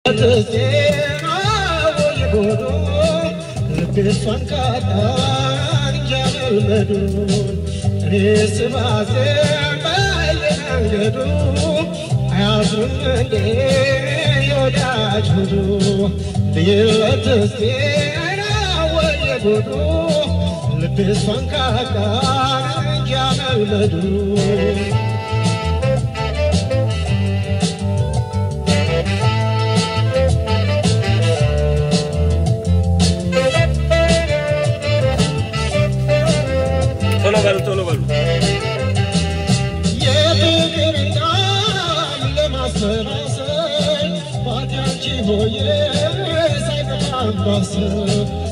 ልቤሷን ካጣ ያመልመዱ ቶሎ በሉ ቶሎ በሉ። የፍቅርናም ለማሰላሰል ባቲያንቺ ሆዬ ሳይጠፋባስብ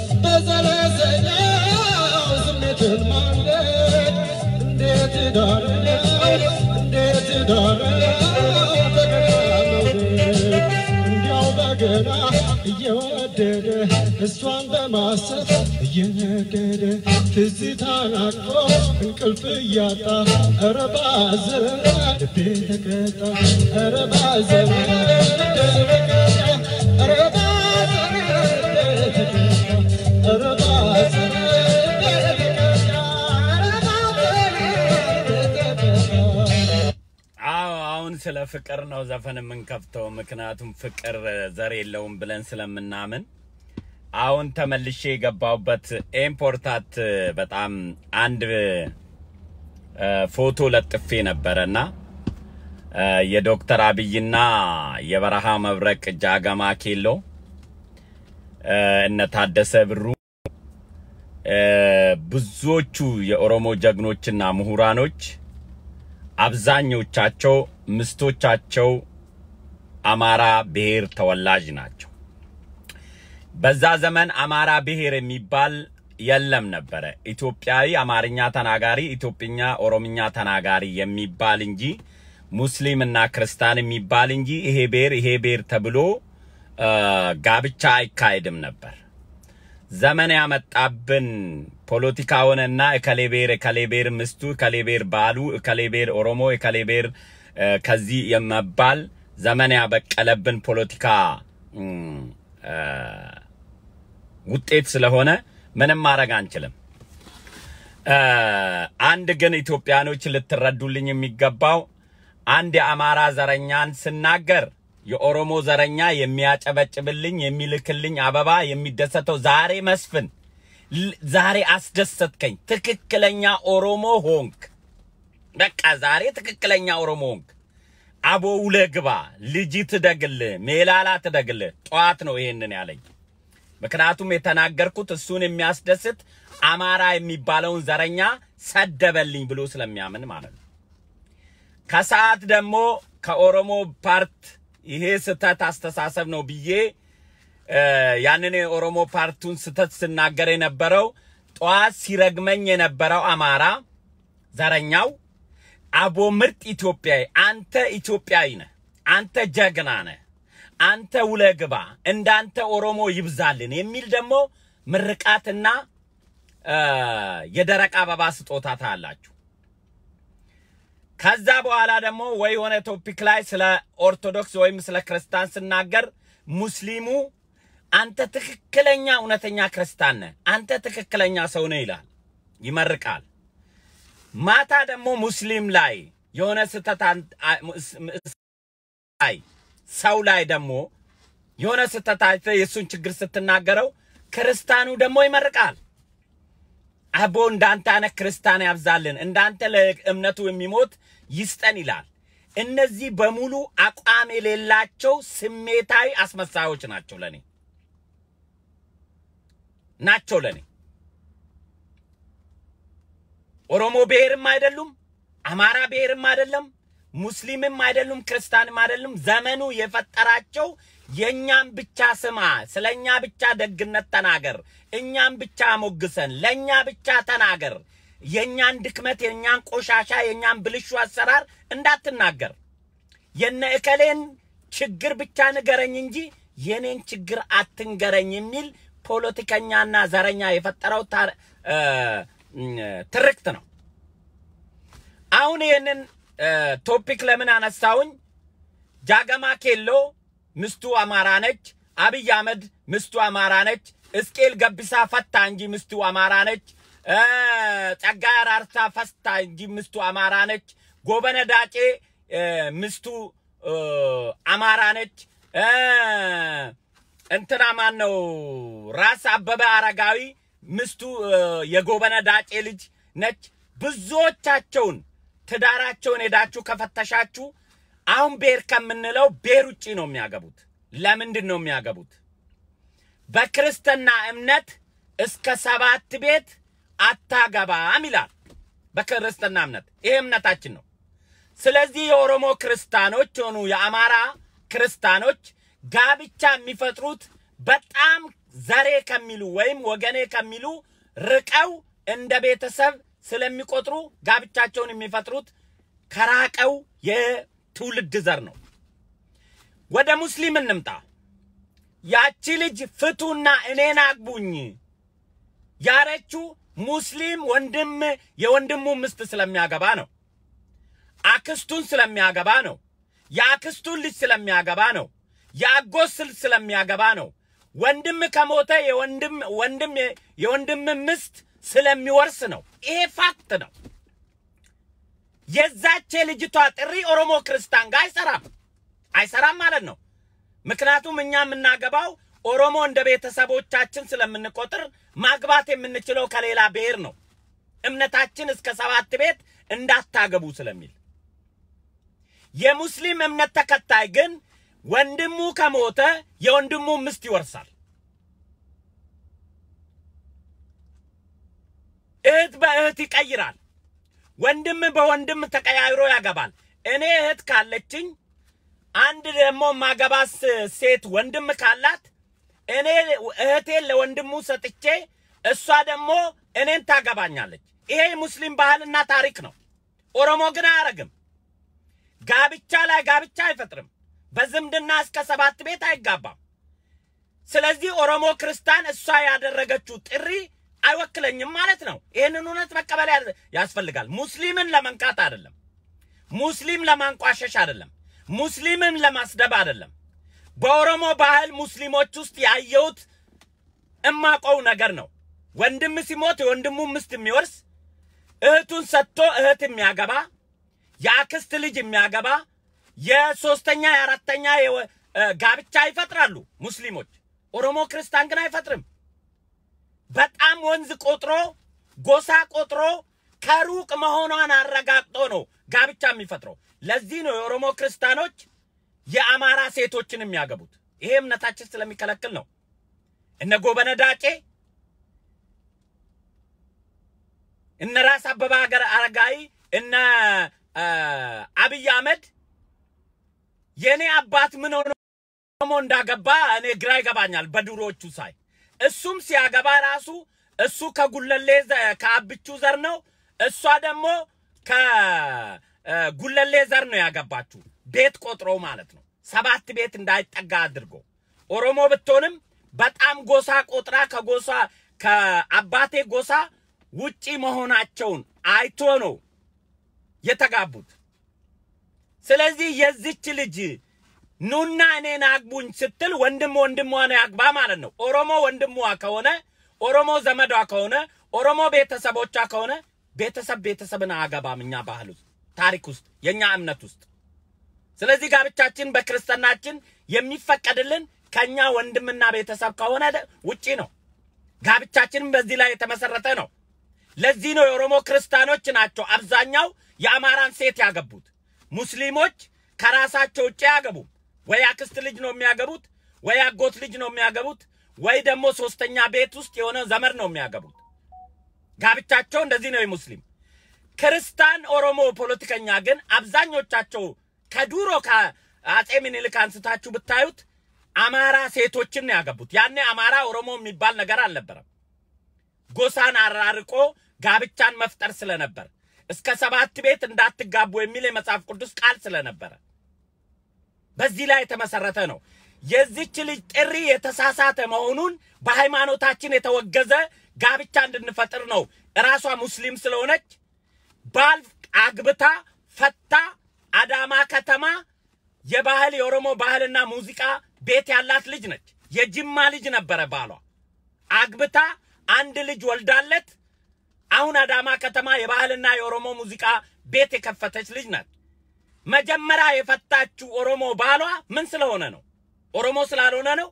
በዘለዘኛው ስሜትን ማንደድ እንዴት ዳርነው እንዴት ዳርነው በገና መውደድ እንዲያው በገና እየወደደ እሷን በማሰብ እየነገደ ትዝታን አቅፎ እንቅልፍ እያጣ ኧረ ባዘን ልቤ ተቀጣ ኧረ ባዘን ልቤ ተቀጣ ኧረ ባዘን ልቤ ተቀጣ ኧረ ባዘን ልቤ ተቀጣ ኧረ ባዘን ልቤ ተቀጣ አዎ አሁን ስለ ፍቅር ነው ዘፈን የምንከፍተው፣ ምክንያቱም ፍቅር ዘር የለውም ብለን ስለምናምን። አሁን ተመልሼ የገባሁበት ኤምፖርታት በጣም አንድ እ፣ ፎቶ ለጥፌ ነበረና እ፣ የዶክተር አብይና የበረሃ መብረቅ ጃገማ ኬሎ እ፣ እነ ታደሰ ብሩ እ፣ ብዙዎቹ የኦሮሞ ጀግኖችና ምሁራኖች አብዛኞቻቸው ምስቶቻቸው አማራ ብሔር ተወላጅ ናቸው። በዛ ዘመን አማራ ብሔር የሚባል የለም ነበረ። ኢትዮጵያዊ አማርኛ ተናጋሪ፣ ኢትዮጵኛ ኦሮምኛ ተናጋሪ የሚባል እንጂ ሙስሊም እና ክርስቲያን የሚባል እንጂ ይሄ ብሔር ይሄ ብሔር ተብሎ እ፣ ጋብቻ አይካሄድም ነበር። ዘመን ያመጣብን ፖለቲካውንና እከሌ ብሔር እከሌ ብሔር ምስቱ እከሌ ብሔር ባሉ እከሌ ብሔር ኦሮሞ እከሌ ብሔር እ፣ ከዚህ የመባል ዘመን ያበቀለብን ፖለቲካ እም፣ እ፣ ውጤት ስለሆነ ምንም ማድረግ አንችልም። እ፣ አንድ ግን ኢትዮጵያኖች ልትረዱልኝ የሚገባው አንድ የአማራ ዘረኛን ስናገር የኦሮሞ ዘረኛ የሚያጨበጭብልኝ የሚልክልኝ አበባ የሚደሰተው ዛሬ መስፍን ል- ዛሬ አስደሰትከኝ፣ ትክክለኛ ኦሮሞ ሆንክ። በቃ ዛሬ ትክክለኛ ኦሮሞ ሆንክ። አቦ ውለህ ግባ፣ ልጅ ትደግል፣ ሜላላ ትደግል። ጠዋት ነው ይሄንን ያለኝ። ምክንያቱም የተናገርኩት እሱን የሚያስደስት አማራ የሚባለውን ዘረኛ ሰደበልኝ ብሎ ስለሚያምን ማለት ነው። ከሰዓት ደግሞ ከኦሮሞ ፓርት ይሄ ስህተት አስተሳሰብ ነው ብዬ እ፣ ያንን የኦሮሞ ፓርቱን ስህተት ስናገር የነበረው ጠዋት ሲረግመኝ የነበረው አማራ ዘረኛው አቦ ምርጥ ኢትዮጵያዊ፣ አንተ ኢትዮጵያዊ ነህ፣ አንተ ጀግና ነህ፣ አንተ ውለህ ግባ፣ እንዳንተ ኦሮሞ ይብዛልን የሚል ደግሞ ምርቃትና እ፣ የደረቅ አበባ ስጦታ ታያላችሁ። ከዛ በኋላ ደግሞ ወይ የሆነ ቶፒክ ላይ ስለ ኦርቶዶክስ ወይም ስለ ክርስቲያን ስናገር ሙስሊሙ አንተ ትክክለኛ እውነተኛ ክርስቲያን ነህ፣ አንተ ትክክለኛ ሰው ነህ ይላል፣ ይመርቃል። ማታ ደግሞ ሙስሊም ላይ የሆነ ስህተት አን- አ- ምስ- ምስ- ላይ ሰው ላይ ደግሞ የሆነ ስህተት አይተህ የእሱን ችግር ስትናገረው ክርስቲያኑ ደግሞ ይመርቃል። አቦ እንዳንተ አይነት ክርስቲያን ያብዛልን፣ እንዳንተ ለእምነቱ የሚሞት ይስጠን ይላል። እነዚህ በሙሉ አቋም የሌላቸው ስሜታዊ አስመሳዮች ናቸው ለኔ ናቸው ለኔ። ኦሮሞ ብሔርም አይደሉም፣ አማራ ብሔርም አይደለም፣ ሙስሊምም አይደሉም፣ ክርስቲያንም አይደሉም። ዘመኑ የፈጠራቸው የእኛም ብቻ ስማ፣ ስለ እኛ ብቻ ደግነት ተናገር፣ እኛም ብቻ ሞግሰን፣ ለእኛ ብቻ ተናገር፣ የእኛን ድክመት፣ የእኛን ቆሻሻ፣ የእኛን ብልሹ አሰራር እንዳትናገር፣ የነ እከሌን ችግር ብቻ ንገረኝ እንጂ የኔን ችግር አትንገረኝ የሚል ፖለቲከኛና ዘረኛ የፈጠረው ታር- እ፣ እም፣ ትርክት ነው። አሁን ይህንን እ፣ ቶፒክ ለምን አነሳውኝ? ጃገማ ኬሎ ምስቱ አማራ ነች። አብይ አህመድ ምስቱ አማራ ነች። እስቄል ገቢሳ ፈታ እንጂ ምስቱ አማራ ነች። እ፣ ጸጋዬ አራርሳ ፈታ እንጂ ምስቱ አማራ ነች። ጎበነ ዳጬ እ፣ ምስቱ እ፣ አማራ ነች። እ፣ እንትና ማን ነው? ራስ አበበ አረጋዊ ምስቱ እ፣ የጎበነ ዳጬ ልጅ ነች። ብዙዎቻቸውን ትዳራቸውን ሄዳችሁ ከፈተሻችሁ አሁን ብሔር ከምንለው ብሔር ውጭ ነው የሚያገቡት። ለምንድን ነው የሚያገቡት? በክርስትና እምነት እስከ ሰባት ቤት አታገባም ይላል። በክርስትና እምነት ይሄ እምነታችን ነው። ስለዚህ የኦሮሞ ክርስቲያኖች ሆኑ የአማራ ክርስቲያኖች ጋብቻ የሚፈጥሩት በጣም ዘሬ ከሚሉ ወይም ወገኔ ከሚሉ ርቀው እንደ ቤተሰብ ስለሚቆጥሩ ጋብቻቸውን የሚፈጥሩት ከራቀው የትውልድ ዘር ነው። ወደ ሙስሊም እንምጣ። ያቺ ልጅ ፍቱና እኔን አግቡኝ ያረችው ሙስሊም ወንድም የወንድሙ ምስት ስለሚያገባ ነው። አክስቱን ስለሚያገባ ነው። የአክስቱን ልጅ ስለሚያገባ ነው። የአጎት ስልት ስለሚያገባ ነው። ወንድም ከሞተ የወንድም ወንድም የወንድም ምስት ስለሚወርስ ነው። ይሄ ፋክት ነው። የዛች ልጅቷ ጥሪ ኦሮሞ ክርስቲያን ጋር አይሰራም አይሰራም ማለት ነው። ምክንያቱም እኛ የምናገባው ኦሮሞ እንደ ቤተሰቦቻችን ስለምንቆጥር ማግባት የምንችለው ከሌላ ብሔር ነው። እምነታችን እስከ ሰባት ቤት እንዳታገቡ ስለሚል የሙስሊም እምነት ተከታይ ግን ወንድሙ ከሞተ የወንድሙ ምስት ይወርሳል። እህት በእህት ይቀይራል። ወንድም በወንድም ተቀያይሮ ያገባል። እኔ እህት ካለችኝ አንድ ደግሞ ማገባስ ሴት ወንድም ካላት እኔ እህቴን ለወንድሙ ሰጥቼ እሷ ደግሞ እኔን ታገባኛለች። ይሄ የሙስሊም ባህልና ታሪክ ነው። ኦሮሞ ግን አያረግም። ጋብቻ ላይ ጋብቻ አይፈጥርም። በዝምድና እስከ ሰባት ቤት አይጋባም። ስለዚህ ኦሮሞ ክርስቲያን እሷ ያደረገችው ጥሪ አይወክለኝም ማለት ነው። ይህንን እውነት መቀበል ያ- ያስፈልጋል። ሙስሊምን ለመንካት አይደለም። ሙስሊም ለማንቋሸሽ አይደለም። ሙስሊምን ለማስደብ አይደለም። በኦሮሞ ባህል ሙስሊሞች ውስጥ ያየሁት እማቀው ነገር ነው። ወንድም ሲሞት የወንድሙ ምስት የሚወርስ እህቱን ሰጥቶ እህት የሚያገባ የአክስት ልጅ የሚያገባ የሶስተኛ የአራተኛ የወ- እ፣ ጋብቻ ይፈጥራሉ ሙስሊሞች። ኦሮሞ ክርስቲያን ግን አይፈጥርም። በጣም ወንዝ ቆጥሮ ጎሳ ቆጥሮ ከሩቅ መሆኗን አረጋግጦ ነው ጋብቻ የሚፈጥረው። ለዚህ ነው የኦሮሞ ክርስቲያኖች የአማራ ሴቶችን የሚያገቡት። ይሄ እምነታችን ስለሚከለክል ነው። እነ ጎበነ ዳጬ እነ ራስ አበበ ሀገር አረጋዊ እነ አ፣ አብይ አህመድ የእኔ አባት ምን ሆኖ ኦሮሞ እንዳገባ እኔ ግራ ይገባኛል። በድሮዎቹ ሳይ እሱም ሲያገባ ራሱ እሱ ከጉለሌ ዘ- ከአብቹ ዘር ነው፣ እሷ ደግሞ ከጉለሌ ዘር ነው ያገባችሁ። ቤት ቆጥሮ ማለት ነው። ሰባት ቤት እንዳይጠጋ አድርጎ ኦሮሞ ብትሆንም በጣም ጎሳ ቆጥራ ከጎሳ ከአባቴ ጎሳ ውጪ መሆናቸውን አይቶ ነው የተጋቡት። ስለዚህ የዚች ልጅ ኑና እኔን አግቡኝ ስትል ወንድም ወንድሟን ያግባ ማለት ነው። ኦሮሞ ወንድሟ ከሆነ ኦሮሞ ዘመዷ ከሆነ ኦሮሞ ቤተሰቦቿ ከሆነ ቤተሰብ ቤተሰብን አያገባም። እኛ ባህል ውስጥ ታሪክ ውስጥ የእኛ እምነት ውስጥ ስለዚህ ጋብቻችን በክርስትናችን የሚፈቀድልን ከኛ ወንድምና ቤተሰብ ከሆነ ደ- ውጪ ነው። ጋብቻችንም በዚህ ላይ የተመሰረተ ነው። ለዚህ ነው የኦሮሞ ክርስቲያኖች ናቸው አብዛኛው የአማራን ሴት ያገቡት። ሙስሊሞች ከራሳቸው ውጭ አያገቡም። ወይ አክስት ልጅ ነው የሚያገቡት፣ ወይ አጎት ልጅ ነው የሚያገቡት፣ ወይ ደግሞ ሶስተኛ ቤት ውስጥ የሆነ ዘመድ ነው የሚያገቡት። ጋብቻቸው እንደዚህ ነው የሙስሊም ክርስቲያን ኦሮሞ ፖለቲከኛ ግን አብዛኞቻቸው ከዱሮ ከአጼ ምኒልክ አንስታችሁ ብታዩት አማራ ሴቶችን ነው ያገቡት። ያኔ አማራ ኦሮሞ የሚባል ነገር አልነበረም። ጎሳን አራርቆ ጋብቻን መፍጠር ስለነበር እስከ ሰባት ቤት እንዳትጋቡ የሚል የመጽሐፍ ቅዱስ ቃል ስለነበረ በዚህ ላይ የተመሰረተ ነው። የዚች ልጅ ጥሪ የተሳሳተ መሆኑን በሃይማኖታችን የተወገዘ ጋብቻ እንድንፈጥር ነው። እራሷ ሙስሊም ስለሆነች ባል አግብታ ፈታ አዳማ ከተማ የባህል የኦሮሞ ባህልና ሙዚቃ ቤት ያላት ልጅ ነች። የጅማ ልጅ ነበረ ባሏ። አግብታ አንድ ልጅ ወልዳለት አሁን አዳማ ከተማ የባህልና የኦሮሞ ሙዚቃ ቤት የከፈተች ልጅ ናት። መጀመሪያ የፈታችው ኦሮሞ ባሏ ምን ስለሆነ ነው? ኦሮሞ ስላልሆነ ነው?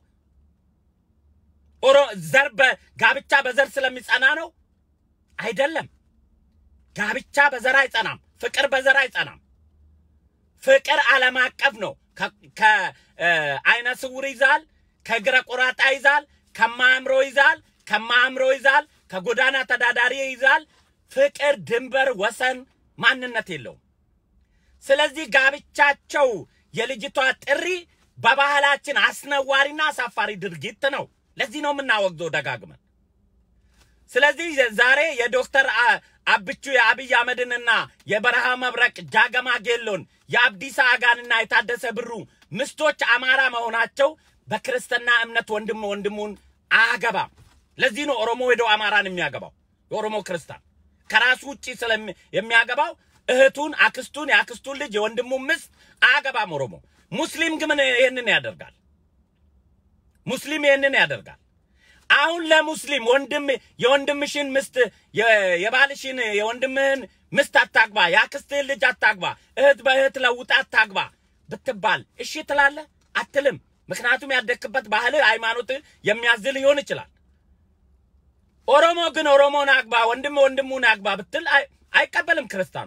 ኦሮ ዘር በጋብቻ በዘር ስለሚጸና ነው? አይደለም። ጋብቻ በዘር አይጸናም። ፍቅር በዘር አይጸናም። ፍቅር ዓለም አቀፍ ነው። ከአይነ ስውር ይዛል፣ ከእግረ ቆራጣ ይዛል፣ ከማያምሮ ይዛል፣ ከማያምሮ ይዛል፣ ከጎዳና ተዳዳሪ ይዛል። ፍቅር ድንበር፣ ወሰን፣ ማንነት የለውም። ስለዚህ ጋብቻቸው የልጅቷ ጥሪ በባህላችን አስነዋሪና አሳፋሪ ድርጊት ነው። ለዚህ ነው የምናወግዘው ደጋግመን። ስለዚህ ዛሬ የዶክተር አብቹ የአብይ አህመድንና የበረሃ መብረቅ ጃገማ ጌሎን የአብዲሳ አጋንና የታደሰ ብሩ ምስቶች አማራ መሆናቸው በክርስትና እምነት ወንድም ወንድሙን አያገባም። ለዚህ ነው ኦሮሞ ሄዶ አማራን የሚያገባው። የኦሮሞ ክርስቲያን ከራሱ ውጭ የሚያገባው እህቱን፣ አክስቱን፣ የአክስቱን ልጅ የወንድሙን ምስት አያገባም ኦሮሞ። ሙስሊም ግን ይህንን ያደርጋል። ሙስሊም ይህንን ያደርጋል። አሁን ለሙስሊም ወንድም የወንድምሽን ምስት የባልሽን የወንድምህን ምስት አታግባ፣ የአክስትህን ልጅ አታግባ፣ እህት በእህት ለውጣ አታግባ ብትባል እሺ ትላለህ? አትልም። ምክንያቱም ያደግክበት ባህል ሃይማኖት የሚያዝ ሊሆን ይችላል። ኦሮሞ ግን ኦሮሞን አግባ፣ ወንድም ወንድሙን አግባ ብትል አይቀበልም። ክርስቲያኑ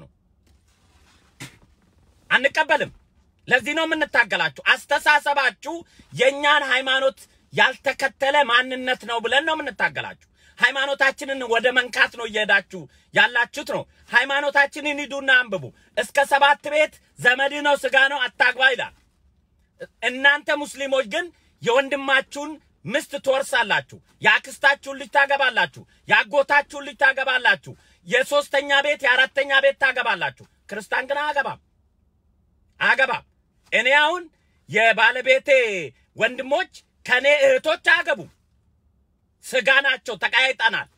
አንቀበልም። ለዚህ ነው የምንታገላችሁ። አስተሳሰባችሁ የእኛን ሃይማኖት ያልተከተለ ማንነት ነው ብለን ነው የምንታገላችሁ። ሃይማኖታችንን ወደ መንካት ነው እየሄዳችሁ ያላችሁት ነው። ሃይማኖታችንን ሂዱና አንብቡ። እስከ ሰባት ቤት ዘመድ ነው ስጋ ነው አታግባ ይላል። እናንተ ሙስሊሞች ግን የወንድማችሁን ምስት ትወርሳላችሁ፣ የአክስታችሁን ልጅ ታገባላችሁ፣ የአጎታችሁን ልጅ ታገባላችሁ፣ የሶስተኛ ቤት የአራተኛ ቤት ታገባላችሁ። ክርስቲያን ግን አያገባም አያገባም። እኔ አሁን የባለቤቴ ወንድሞች ከኔ እህቶች አያገቡም። ስጋ ናቸው፣ ተቃይጠናል።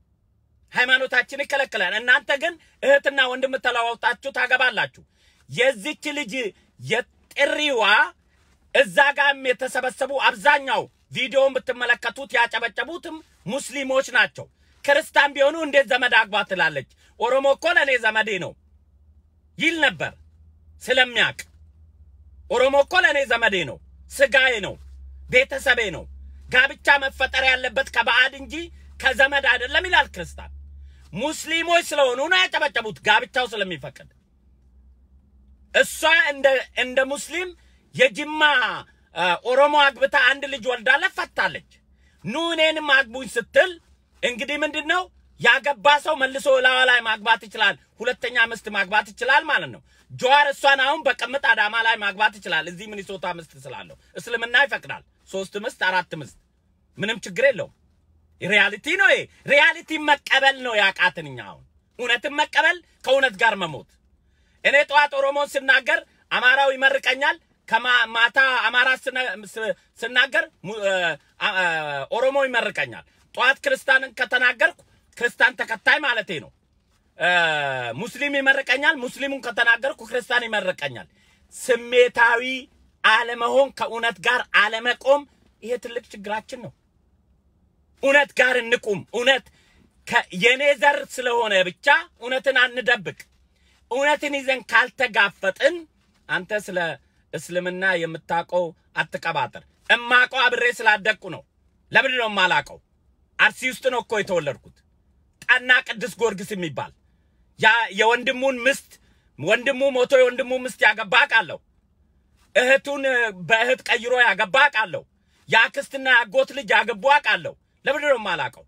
ሃይማኖታችን ይከለክላል። እናንተ ግን እህትና ወንድም ተለዋውጣችሁ ታገባላችሁ። የዚች ልጅ የጥሪዋ እዛ ጋም የተሰበሰቡ አብዛኛው ቪዲዮውን ብትመለከቱት ያጨበጨቡትም ሙስሊሞች ናቸው። ክርስቲያን ቢሆኑ እንዴት ዘመድ አግባ ትላለች? ኦሮሞ እኮ ለእኔ ዘመዴ ነው ይል ነበር ስለሚያውቅ። ኦሮሞ እኮ ለእኔ ዘመዴ ነው፣ ስጋዬ ነው፣ ቤተሰቤ ነው። ጋብቻ መፈጠር ያለበት ከባዕድ እንጂ ከዘመድ አይደለም ይላል ክርስቲያን። ሙስሊሞች ስለሆኑ ነው ያጨበጨቡት፣ ጋብቻው ስለሚፈቅድ። እሷ እንደ እንደ ሙስሊም የጅማ ኦሮሞ አግብታ አንድ ልጅ ወልዳለች፣ ፈታለች። ኑ እኔንም አግቡኝ ስትል እንግዲህ ምንድን ነው ያገባ ሰው መልሶ ላዋ ላይ ማግባት ይችላል፣ ሁለተኛ ምስት ማግባት ይችላል ማለት ነው። ጀዋር እሷን አሁን በቅምጥ አዳማ ላይ ማግባት ይችላል፣ እዚህ ሚኒሶታ ምስት ስላለው እስልምና ይፈቅዳል። ሶስት ምስት አራት ምስት ምንም ችግር የለውም። ሪያሊቲ ነው ይሄ። ሪያሊቲ መቀበል ነው ያቃትን እኛ አሁን እውነትን መቀበል ከእውነት ጋር መሞት። እኔ ጠዋት ኦሮሞን ስናገር አማራው ይመርቀኛል፣ ከማታ አማራ ስናገር ኦሮሞ ይመርቀኛል። ጠዋት ክርስቲያንን ከተናገርኩ ክርስቲያን ተከታይ ማለቴ ነው። ሙስሊም ይመርቀኛል፣ ሙስሊሙን ከተናገርኩ ክርስቲያን ይመርቀኛል። ስሜታዊ አለመሆን፣ ከእውነት ጋር አለመቆም፣ ይሄ ትልቅ ችግራችን ነው። እውነት ጋር እንቁም። እውነት የኔ ዘር ስለሆነ ብቻ እውነትን አንደብቅ። እውነትን ይዘን ካልተጋፈጥን አንተ ስለ እስልምና የምታውቀው አትቀባጥር። እማውቀው አብሬ ስላደግኩ ነው። ለምንድን ነው የማላውቀው? አርሲ ውስጥ ነው እኮ የተወለድኩት። ጣና ቅዱስ ጊዮርጊስ የሚባል ያ የወንድሙን ምስት ወንድሙ ሞቶ የወንድሙ ምስት ያገባ አውቃለሁ። እህቱን በእህት ቀይሮ ያገባ አውቃለሁ። የአክስትና ያጎት ልጅ ያገቡ አውቃለሁ። ለምንድን ነው የማላውቀው?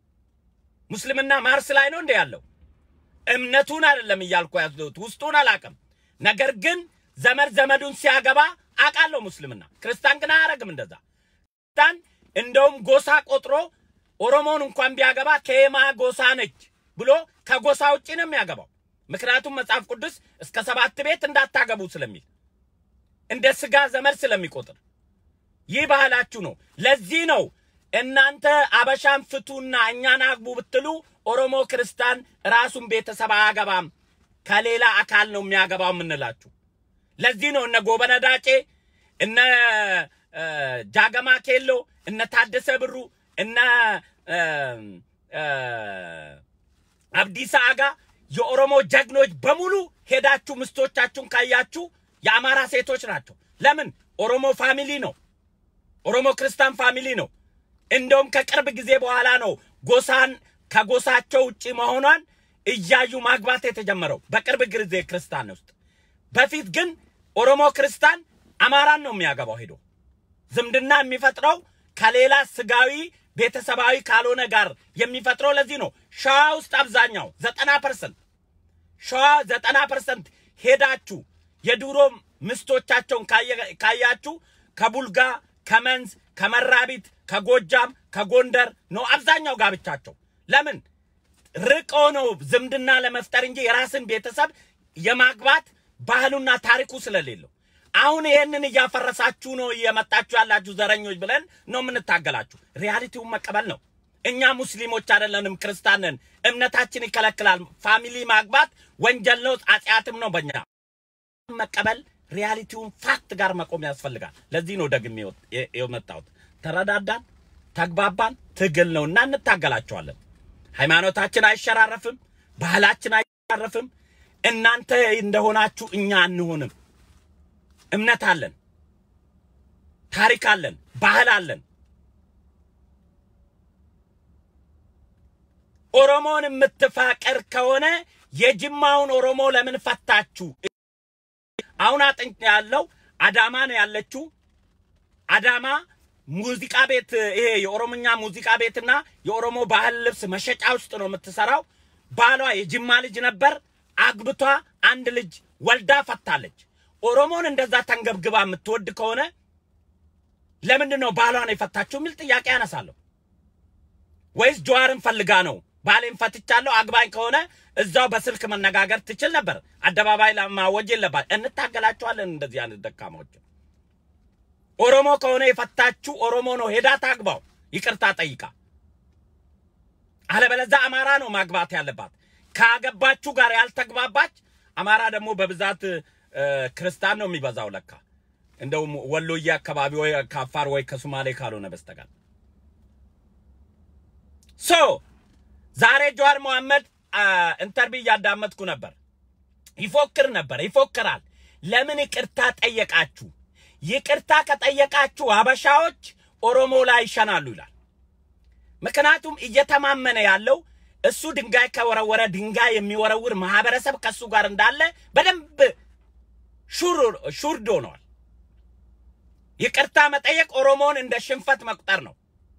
ሙስልምና ማርስ ላይ ነው እንደ ያለው እምነቱን አይደለም እያልኩ ያለሁት ውስጡን አላውቅም። ነገር ግን ዘመድ ዘመዱን ሲያገባ አውቃለሁ። ሙስልምና ክርስቲያን ግን አያረግም እንደዛ። ክርስቲያን እንደውም ጎሳ ቆጥሮ ኦሮሞን እንኳን ቢያገባ ከየማ ጎሳ ነች ብሎ ከጎሳ ውጭ ነው የሚያገባው። ምክንያቱም መጽሐፍ ቅዱስ እስከ ሰባት ቤት እንዳታገቡ ስለሚል እንደ ስጋ ዘመድ ስለሚቆጥር ይህ ባህላችሁ ነው። ለዚህ ነው እናንተ አበሻን ፍቱና እኛን አግቡ ብትሉ ኦሮሞ ክርስቲያን ራሱን ቤተሰብ አያገባም ከሌላ አካል ነው የሚያገባው የምንላችሁ። ለዚህ ነው እነ ጎበነ ዳጬ እነ እ፣ ጃገማ ኬሎ እነ ታደሰ ብሩ እነ እ፣ እ፣ አብዲሳ አጋ የኦሮሞ ጀግኖች በሙሉ ሄዳችሁ ምስቶቻችሁን ካያችሁ የአማራ ሴቶች ናቸው። ለምን? ኦሮሞ ፋሚሊ ነው። ኦሮሞ ክርስቲያን ፋሚሊ ነው። እንደውም ከቅርብ ጊዜ በኋላ ነው ጎሳን ከጎሳቸው ውጭ መሆኗን እያዩ ማግባት የተጀመረው በቅርብ ጊዜ ክርስቲያን ውስጥ። በፊት ግን ኦሮሞ ክርስቲያን አማራን ነው የሚያገባው ሄዶ ዝምድና የሚፈጥረው ከሌላ ስጋዊ ቤተሰባዊ ካልሆነ ጋር የሚፈጥረው ለዚህ ነው። ሸዋ ውስጥ አብዛኛው ዘጠና ፐርሰንት ሸዋ ዘጠና ፐርሰንት ሄዳችሁ የድሮ ምስቶቻቸውን ካየ- ካያችሁ ከቡልጋ፣ ከመንዝ፣ ከመራቢት፣ ከጎጃም፣ ከጎንደር ነው አብዛኛው ጋብቻቸው። ለምን ርቆ ነው ዝምድና ለመፍጠር እንጂ የራስን ቤተሰብ የማግባት ባህሉና ታሪኩ ስለሌለው። አሁን ይሄንን እያፈረሳችሁ ነው እየመጣችሁ ያላችሁ ዘረኞች ብለን ነው የምንታገላችሁ። ሪያሊቲውን መቀበል ነው። እኛ ሙስሊሞች አይደለንም፣ ክርስቲያን ነን። እምነታችን ይከለክላል። ፋሚሊ ማግባት ወንጀል ነው፣ ኃጢአትም ነው። በእኛ መቀበል ሪያሊቲውን ፋክት ጋር መቆም ያስፈልጋል። ለዚህ ነው ደግሜ የወጥ- የመጣሁት። ተረዳዳን፣ ተግባባን፣ ትግል ነው እና እንታገላቸዋለን። ሃይማኖታችን አይሸራረፍም፣ ባህላችን አይሸራረፍም። እናንተ እንደሆናችሁ እኛ አንሆንም። እምነት አለን፣ ታሪክ አለን፣ ባህል አለን። ኦሮሞን የምትፋቀር ከሆነ የጅማውን ኦሮሞ ለምን ፈታችሁ? አሁን አጥንት ያለው አዳማ ነው ያለችው። አዳማ ሙዚቃ ቤት ይሄ የኦሮምኛ ሙዚቃ ቤትና የኦሮሞ ባህል ልብስ መሸጫ ውስጥ ነው የምትሰራው። ባሏ የጅማ ልጅ ነበር። አግብቷ አንድ ልጅ ወልዳ ፈታለች። ኦሮሞን እንደዛ ተንገብግባ የምትወድ ከሆነ ለምንድን ነው ባሏን የፈታችው የሚል ጥያቄ ያነሳለሁ። ወይስ ጀዋርን ፈልጋ ነው? ባሌን ፈትቻለሁ አግባኝ ከሆነ እዛው በስልክ መነጋገር ትችል ነበር። አደባባይ ለማወጅ የለባት። እንታገላቸዋለን እንደዚህ አይነት ደካማዎች። ኦሮሞ ከሆነ የፈታችሁ ኦሮሞ ነው፣ ሄዳ ታግባው፣ ይቅርታ ጠይቃ። አለበለዛ አማራ ነው ማግባት ያለባት። ካገባችሁ ጋር ያልተግባባች አማራ ደግሞ በብዛት እ፣ ክርስቲያን ነው የሚበዛው ለካ እንደውም ወሎዬ አካባቢ ወይ ከአፋር ወይ ከሶማሌ ካልሆነ በስተቀር ሶ ዛሬ ጀዋር መሐመድ ኢንተርቪው እያዳመጥኩ ነበር። ይፎክር ነበር፣ ይፎክራል። ለምን ይቅርታ ጠየቃችሁ? ይቅርታ ከጠየቃችሁ ሀበሻዎች ኦሮሞ ላይ ይሸናሉ ይላል። ምክንያቱም እየተማመነ ያለው እሱ ድንጋይ ከወረወረ ድንጋይ የሚወረውር ማህበረሰብ ከእሱ ጋር እንዳለ በደንብ ሹር ሹርድ ሆነዋል። ይቅርታ መጠየቅ ኦሮሞን እንደ ሽንፈት መቁጠር ነው።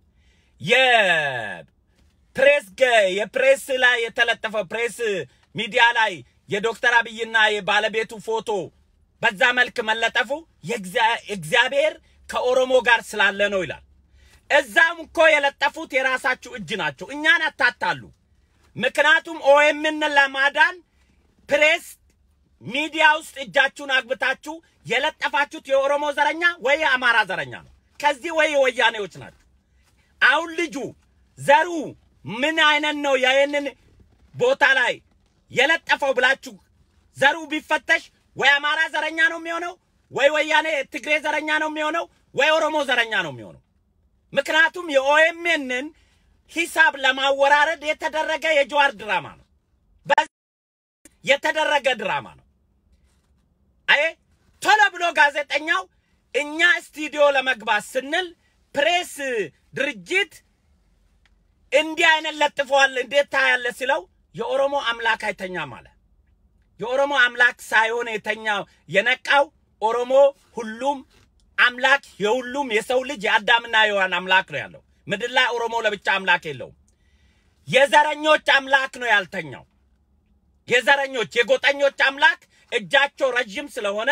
የፕሬስ ገ- የፕሬስ ላይ የተለጠፈው ፕሬስ ሚዲያ ላይ የዶክተር አብይና የባለቤቱ ፎቶ በዛ መልክ መለጠፉ የእግዚአ- እግዚአብሔር ከኦሮሞ ጋር ስላለ ነው ይላል። እዛም እኮ የለጠፉት የራሳችሁ እጅ ናቸው። እኛን አታታሉ። ምክንያቱም ኦኤምን ለማዳን ፕሬስ ሚዲያ ውስጥ እጃችሁን አግብታችሁ የለጠፋችሁት የኦሮሞ ዘረኛ ወይ የአማራ ዘረኛ ነው። ከዚህ ወይ የወያኔዎች ናቸው። አሁን ልጁ ዘሩ ምን አይነት ነው ይህንን ቦታ ላይ የለጠፈው ብላችሁ ዘሩ ቢፈተሽ ወይ አማራ ዘረኛ ነው የሚሆነው፣ ወይ ወያኔ ትግሬ ዘረኛ ነው የሚሆነው፣ ወይ ኦሮሞ ዘረኛ ነው የሚሆነው። ምክንያቱም የኦኤምኤንን ሂሳብ ለማወራረድ የተደረገ የጀዋር ድራማ ነው። በ- የተደረገ ድራማ ነው። አይ ቶሎ ብሎ ጋዜጠኛው እኛ ስቱዲዮ ለመግባት ስንል ፕሬስ ድርጅት እንዲህ አይነት ለጥፈዋል እንዴት ታያለ ሲለው የኦሮሞ አምላክ አይተኛም አለ። የኦሮሞ አምላክ ሳይሆን የተኛው የነቃው ኦሮሞ ሁሉም አምላክ የሁሉም የሰው ልጅ የአዳምና የሔዋን አምላክ ነው ያለው። ምድር ላይ ኦሮሞ ለብቻ አምላክ የለውም። የዘረኞች አምላክ ነው ያልተኛው። የዘረኞች የጎጠኞች አምላክ እጃቸው ረዥም ስለሆነ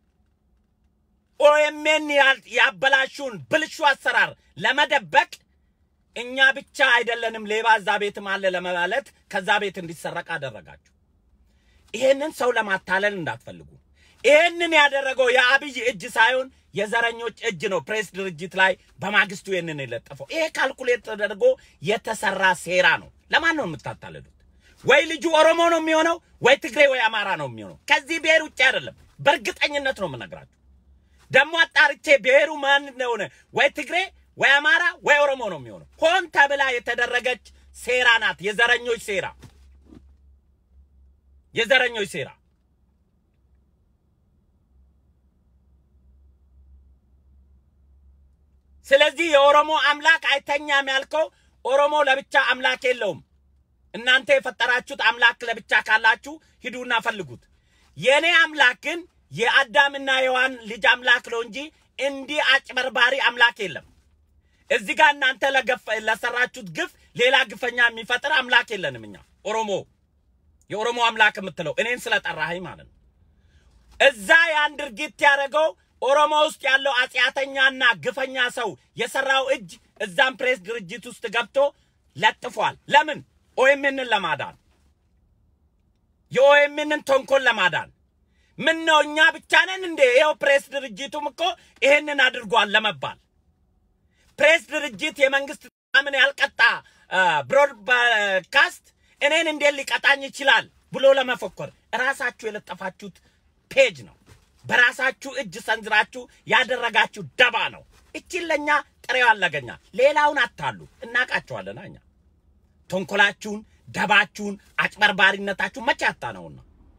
ኦኤምኤን ያል- ያበላሹን ብልሹ አሰራር ለመደበቅ እኛ ብቻ አይደለንም ሌባ እዛ ቤትም አለ ለማለት ከዛ ቤት እንዲሰረቅ አደረጋችሁ። ይሄንን ሰው ለማታለል እንዳትፈልጉ። ይሄንን ያደረገው የአብይ እጅ ሳይሆን የዘረኞች እጅ ነው። ፕሬስ ድርጅት ላይ በማግስቱ ይሄንን የለጠፈው ይሄ ካልኩሌት ተደርጎ የተሰራ ሴራ ነው። ለማን ነው የምታታለሉት? ወይ ልጁ ኦሮሞ ነው የሚሆነው፣ ወይ ትግሬ ወይ አማራ ነው የሚሆነው። ከዚህ ብሔር ውጭ አይደለም። በእርግጠኝነት ነው የምነግራችሁ። ደግሞ አጣርቼ ብሔሩ ማን እንደሆነ ወይ ትግሬ ወይ አማራ ወይ ኦሮሞ ነው የሚሆነው። ሆን ተብላ የተደረገች ሴራ ናት። የዘረኞች ሴራ፣ የዘረኞች ሴራ። ስለዚህ የኦሮሞ አምላክ አይተኛም ያልከው ኦሮሞ ለብቻ አምላክ የለውም። እናንተ የፈጠራችሁት አምላክ ለብቻ ካላችሁ ሂዱና ፈልጉት። የእኔ አምላክ ግን የአዳምና የዋን ልጅ አምላክ ነው እንጂ እንዲህ አጭበርባሪ አምላክ የለም። እዚህ ጋር እናንተ ለገፍ- ለሰራችሁት ግፍ ሌላ ግፈኛ የሚፈጥር አምላክ የለንም። እኛ ኦሮሞ የኦሮሞ አምላክ የምትለው እኔን ስለጠራኸኝ ማለት ነው። እዛ ያን ድርጊት ያደረገው ኦሮሞ ውስጥ ያለው አጽያተኛና ግፈኛ ሰው የሰራው እጅ እዛም ፕሬስ ድርጅት ውስጥ ገብቶ ለጥፏል። ለምን? ኦኤምንን ለማዳን የኦኤምንን ተንኮል ለማዳን ምን ነው እኛ ብቻ ነን እንዴ? ይኸው ፕሬስ ድርጅቱም እኮ ይሄንን አድርጓል ለመባል ፕሬስ ድርጅት የመንግስት ምን ያልቀጣ ብሮድካስት እኔን እንዴት ሊቀጣኝ ይችላል ብሎ ለመፎከር እራሳችሁ የለጠፋችሁት ፔጅ ነው። በራሳችሁ እጅ ሰንዝራችሁ ያደረጋችሁ ደባ ነው። እቺን ለእኛ ጥሬው አለገኛ ሌላውን አታሉ እናቃቸዋለን። እኛ ተንኮላችሁን፣ ደባችሁን፣ አጭበርባሪነታችሁን መቼ ያጣ ነውና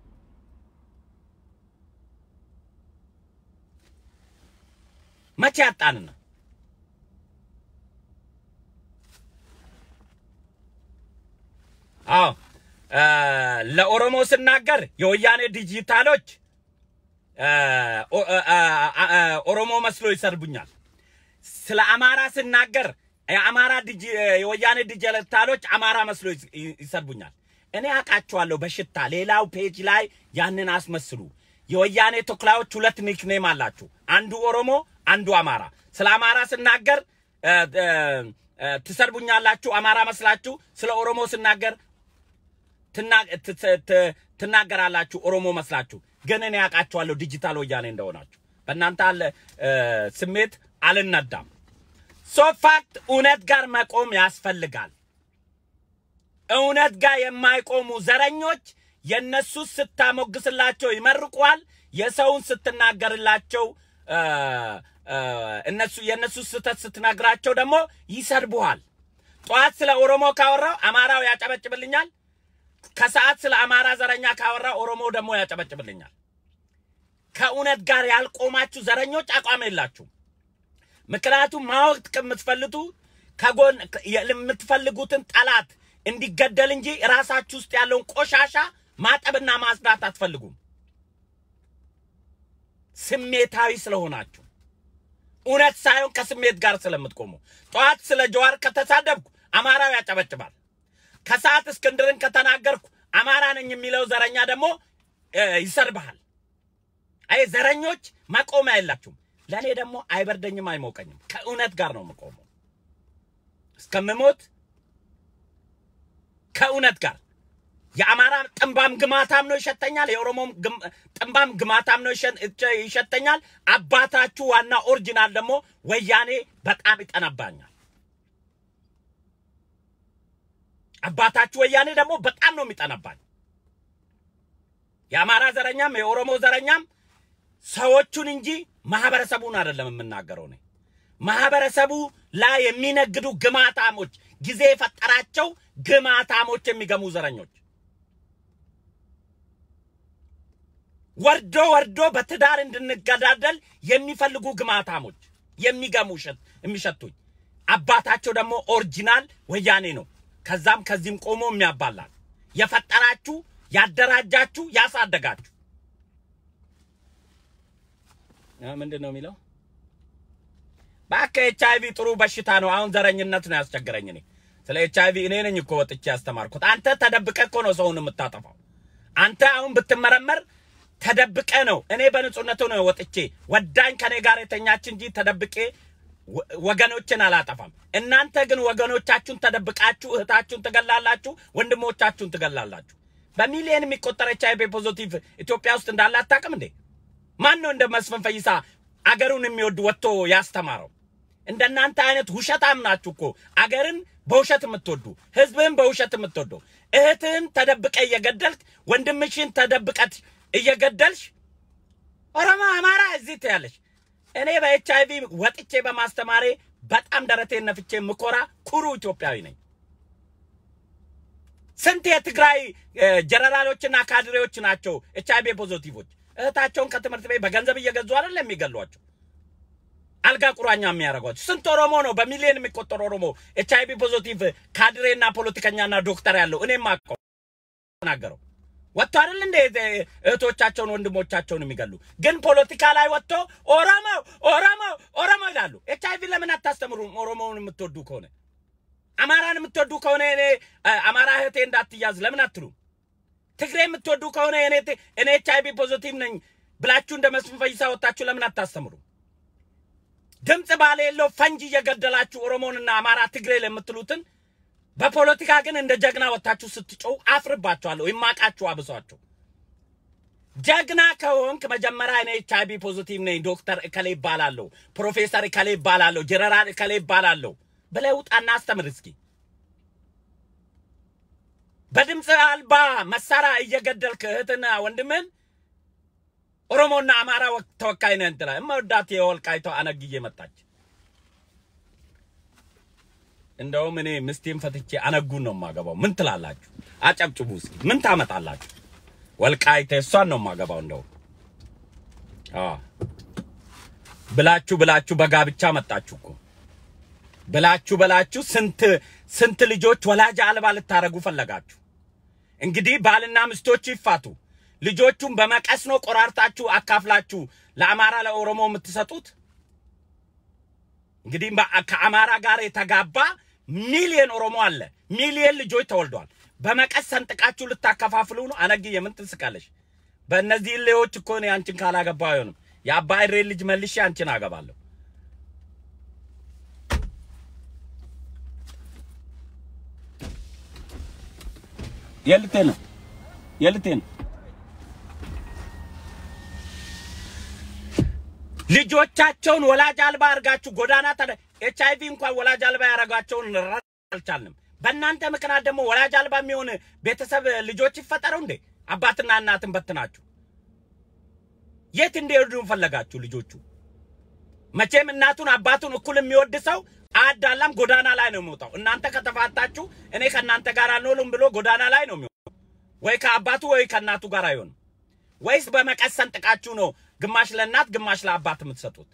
መቼ ያጣንና አዎ ለኦሮሞ ስናገር የወያኔ ዲጂታሎች ኦሮሞ መስሎ ይሰርቡኛል። ስለ አማራ ስናገር የአማራ የወያኔ ዲጂታሎች አማራ መስሎ ይሰርቡኛል። እኔ አውቃቸዋለሁ በሽታ። ሌላው ፔጅ ላይ ያንን አስመስሉ። የወያኔ ተኩላዎች ሁለት ኒክኔም አላችሁ፣ አንዱ ኦሮሞ፣ አንዱ አማራ። ስለ አማራ ስናገር ትሰርቡኛላችሁ፣ አማራ መስላችሁ። ስለ ኦሮሞ ስናገር ትናገራላችሁ ኦሮሞ መስላችሁ። ግን እኔ ያውቃችኋለሁ ዲጂታል ወያኔ እንደሆናችሁ። በእናንተ አለ ስሜት አልነዳም። ሶ ፋክት እውነት ጋር መቆም ያስፈልጋል። እውነት ጋር የማይቆሙ ዘረኞች የነሱ ስታሞግስላቸው ይመርቋል። የሰውን ስትናገርላቸው እነሱ የነሱ ስህተት ስትነግራቸው ደግሞ ይሰድቡሃል። ጠዋት ስለ ኦሮሞ ካወራው አማራው ያጨበጭብልኛል። ከሰዓት ስለ አማራ ዘረኛ ካወራ ኦሮሞ ደግሞ ያጨበጭብልኛል። ከእውነት ጋር ያልቆማችሁ ዘረኞች አቋም የላችሁም። ምክንያቱም ማወቅ የምትፈልቱ ከጎን የምትፈልጉትን ጠላት እንዲገደል እንጂ ራሳችሁ ውስጥ ያለውን ቆሻሻ ማጠብና ማጽዳት አትፈልጉም። ስሜታዊ ስለሆናችሁ እውነት ሳይሆን ከስሜት ጋር ስለምትቆሙ። ጠዋት ስለ ጀዋር ከተሳደብኩ አማራው ያጨበጭባል። ከሰዓት እስክንድርን ከተናገርኩ አማራ ነኝ የሚለው ዘረኛ ደግሞ ይሰርብሃል። አይ ዘረኞች መቆሚያ የላችሁም። ለእኔ ደግሞ አይበርደኝም አይሞቀኝም። ከእውነት ጋር ነው የምቆመው እስከምሞት ከእውነት ጋር። የአማራ ጥንባም ግማታም ነው ይሸተኛል። የኦሮሞም ጥንባም ግማታም ነው ይሸተኛል። አባታችሁ ዋና ኦሪጂናል ደግሞ ወያኔ በጣም ይጠነባኛል። አባታችሁ ወያኔ ደግሞ በጣም ነው የሚጠነባኝ። የአማራ ዘረኛም የኦሮሞ ዘረኛም ሰዎቹን እንጂ ማህበረሰቡን አይደለም የምናገረው እኔ። ማህበረሰቡ ላይ የሚነግዱ ግማታሞች፣ ጊዜ የፈጠራቸው ግማታሞች፣ የሚገሙ ዘረኞች ወርዶ ወርዶ በትዳር እንድንገዳደል የሚፈልጉ ግማታሞች የሚገሙ የሚሸቱኝ። አባታቸው ደግሞ ኦሪጂናል ወያኔ ነው። ከዛም ከዚህም ቆሞ የሚያባላል የፈጠራችሁ ያደራጃችሁ ያሳደጋችሁ ምንድን ነው የሚለው? በአከ ኤች አይቪ ጥሩ በሽታ ነው። አሁን ዘረኝነት ነው ያስቸገረኝ። እኔ ስለ ኤች አይቪ እኔ ነኝ እኮ ወጥቼ ያስተማርኩት። አንተ ተደብቀ እኮ ነው ሰውን የምታጠፋው። አንተ አሁን ብትመረመር ተደብቀ ነው። እኔ በንጹህነቱ ነው ወጥቼ ወዳኝ ከኔ ጋር የተኛች እንጂ ተደብቄ ወገኖችን አላጠፋም። እናንተ ግን ወገኖቻችሁን ተደብቃችሁ እህታችሁን ትገላላችሁ፣ ወንድሞቻችሁን ትገላላችሁ። በሚሊዮን የሚቆጠር ኤች አይቪ ፖዚቲቭ ኢትዮጵያ ውስጥ እንዳለ አታውቅም እንዴ? ማን ነው እንደ መስፍን ፈይሳ አገሩን የሚወድ ወጥቶ ያስተማረው? እንደናንተ አይነት ውሸታም ናችሁ እኮ አገርን በውሸት የምትወዱ ህዝብህን በውሸት የምትወዱ እህትህን ተደብቀ እየገደልክ ወንድምሽን ተደብቀት እየገደልሽ ኦሮሞ፣ አማራ እዚህ ትያለሽ። እኔ በኤች አይቪ ወጥቼ በማስተማሬ በጣም ደረቴን ነፍቼ ምኮራ ኩሩ ኢትዮጵያዊ ነኝ። ስንት የትግራይ እ፣ ጀነራሎችና ካድሬዎች ናቸው ኤች አይቪ ፖዚቲቮች እህታቸውን ከትምህርት ቤት በገንዘብ እየገዙ አይደል የሚገሏቸው አልጋ ቁራኛ የሚያደርጓቸው ስንት ኦሮሞ ነው በሚሊዮን የሚቆጠር ኦሮሞ ኤች አይቪ ፖዚቲቭ ካድሬና ፖለቲከኛና ዶክተር ያለው እኔም አውቀው ተናገረው ወጥቶ አይደል እንደ እህቶቻቸውን ወንድሞቻቸውን የሚገሉ ግን ፖለቲካ ላይ ወጥቶ ኦሮሞ ኦሮሞ ኦሮሞ ይላሉ። ኤች አይቪ ለምን አታስተምሩም? ኦሮሞውን የምትወዱ ከሆነ አማራን የምትወዱ ከሆነ እኔ አ- አማራ እህቴ እንዳትያዝ ለምን አትሉም? ትግሬ የምትወዱ ከሆነ እኔ ት- እኔ ኤች አይቪ ፖዚቲቭ ነኝ ብላችሁ እንደ መስፍን ፈይሳ ወጣችሁ ለምን አታስተምሩ? ድምፅ ባሌለው ፈንጂ እየገደላችሁ ኦሮሞንና አማራ ትግሬ ለምትሉትን በፖለቲካ ግን እንደ ጀግና ወጥታችሁ ስትጮው አፍርባችኋለሁ። ይማቃችሁ አብሷቸው። ጀግና ከሆንክ መጀመሪያ እኔ ኤች አይቪ ፖዚቲቭ ነኝ፣ ዶክተር እከሌ ይባላለሁ፣ ፕሮፌሰር እከሌ ይባላለሁ፣ ጀነራል እከሌ ይባላለሁ ብለህ ውጣና አስተምር እስኪ። በድምፅ አልባ መሳሪያ እየገደልክ እህትና ወንድምን ኦሮሞና አማራ ወክ- ተወካይ ነህ እንትላ እመወዳት የወልቃይቷ አነግዬ መጣች። እንደውም እኔ ምስቴን ፈትቼ አነጉን ነው የማገባው። ምን ትላላችሁ? አጨብጭቡ እስኪ። ምን ታመጣላችሁ? ወልቃይቴ እሷን ነው የማገባው። እንደውም አዎ ብላችሁ ብላችሁ በጋብቻ መጣችሁ እኮ ብላችሁ ብላችሁ ስንት ስንት ልጆች ወላጅ አልባ ልታረጉ ፈለጋችሁ። እንግዲህ ባልና ሚስቶች ይፋቱ። ልጆቹን በመቀስ ነው ቆራርጣችሁ አካፍላችሁ ለአማራ ለኦሮሞ የምትሰጡት። እንግዲህ በ- ከአማራ ጋር የተጋባ ሚሊየን ኦሮሞ አለ። ሚሊየን ልጆች ተወልዷል። በመቀስ ሰንጥቃችሁ ልታከፋፍሉ ነው። አነግዬ ምን ትስቃለሽ? በእነዚህ ሌዎች እኮ እኔ አንቺን ካላገባ አይሆንም። የአባ እሬ ልጅ መልሼ አንቺን አገባለሁ። የልቴ ነው የልቴ ነው። ልጆቻቸውን ወላጅ አልባ አድርጋችሁ ጎዳና ተ ኤች አይቪ እንኳን ወላጅ አልባ ያደረጋቸውን ልንረዳ አልቻልንም። በእናንተ ምክንያት ደግሞ ወላጅ አልባ የሚሆን ቤተሰብ ልጆች ይፈጠሩ እንዴ? አባትና እናትን በትናችሁ የት እንዲሄዱ ፈለጋችሁ? ልጆቹ መቼም እናቱን አባቱን እኩል የሚወድ ሰው አዳላም ጎዳና ላይ ነው የሚወጣው። እናንተ ከተፋታችሁ እኔ ከእናንተ ጋር አልኖርም ብሎ ጎዳና ላይ ነው የሚወጣው። ወይ ከአባቱ ወይ ከእናቱ ጋር አይሆንም። ወይስ በመቀስ ሰንጥቃችሁ ነው ግማሽ ለእናት ግማሽ ለአባት የምትሰጡት?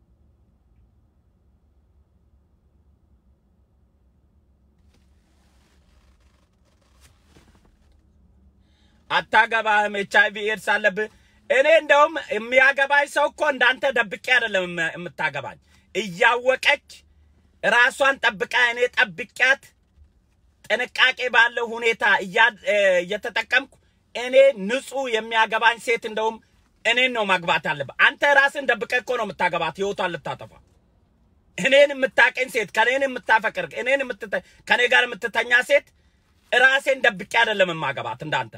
አታገባህም። ኤች አይቪ ኤድስ አለብህ። እኔ እንደውም የሚያገባኝ ሰው እኮ እንዳንተ ደብቄ አይደለም የም- የምታገባኝ እያወቀች ራሷን ጠብቃ እኔ ጠብቂያት ጥንቃቄ ባለው ሁኔታ እያ- እ፣ እየተጠቀምኩ እኔ ንጹህ የሚያገባኝ ሴት እንደውም እኔን ነው ማግባት አለብህ። አንተ ራስን ደብቀህ እኮ ነው የምታገባት ህይወቷን ልታጠፋ። እኔን የምታቀኝ ሴት ከኔን የምታፈቅር እኔን የምትተ- ከኔ ጋር የምትተኛ ሴት ራሴን ደብቄ አይደለም የማገባት እንዳንተ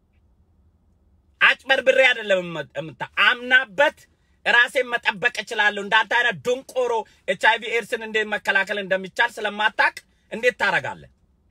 አጭበርብሬ አይደለም የም- የምታ አምናበት ራሴን መጠበቅ እችላለሁ። እንዳንተ አይነት ድንቆሮ ኤች አይቪ ኤድስን እንዴት መከላከል እንደሚቻል ስለማታቅ እንዴት ታረጋለህ?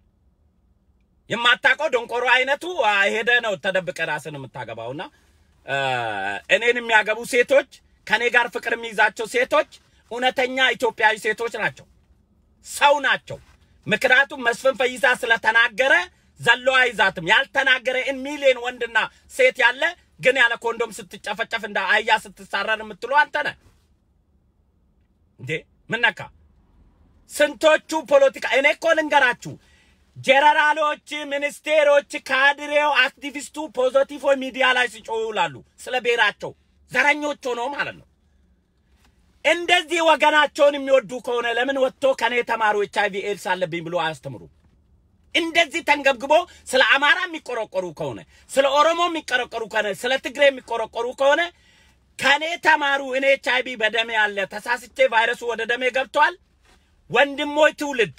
የማታውቀው ደንቆሮ አይነቱ አ፣ ሄደ ነው ተደብቀ ራስን የምታገባውና አ፣ እኔን የሚያገቡ ሴቶች ከኔ ጋር ፍቅር የሚይዛቸው ሴቶች እውነተኛ ኢትዮጵያዊ ሴቶች ናቸው፣ ሰው ናቸው። ምክንያቱም መስፍን ፈይሳ ስለተናገረ ዘሎ አይዛትም። ያልተናገረ ኢን ሚሊዮን ወንድና ሴት ያለ ግን ያለ ኮንዶም ስትጨፈጨፍ እንደ አህያ ስትሳረር የምትሉ አንተ ነህ እንዴ? ምን ነካ? ስንቶቹ ፖለቲካ እኔ እኮ ልንገራችሁ፣ ጀነራሎች፣ ሚኒስቴሮች፣ ካድሬው፣ አክቲቪስቱ ፖዘቲቭ ሚዲያ ላይ ሲጮሁ ይውላሉ ስለ ብሔራቸው ዘረኞች ሆነው ማለት ነው። እንደዚህ ወገናቸውን የሚወዱ ከሆነ ለምን ወጥቶ ከኔ ተማሩ ኤች አይቪ ኤድስ አለብኝ ብሎ አያስተምሩ? እንደዚህ ተንገብግቦ ስለ አማራ የሚቆረቆሩ ከሆነ ስለ ኦሮሞ የሚቆረቆሩ ከሆነ ስለ ትግሬ የሚቆረቆሩ ከሆነ ከኔ ተማሩ። እኔ ኤች አይቪ በደሜ አለ፣ ተሳስቼ ቫይረሱ ወደ ደሜ ገብቷል። ወንድሞች ትውልድ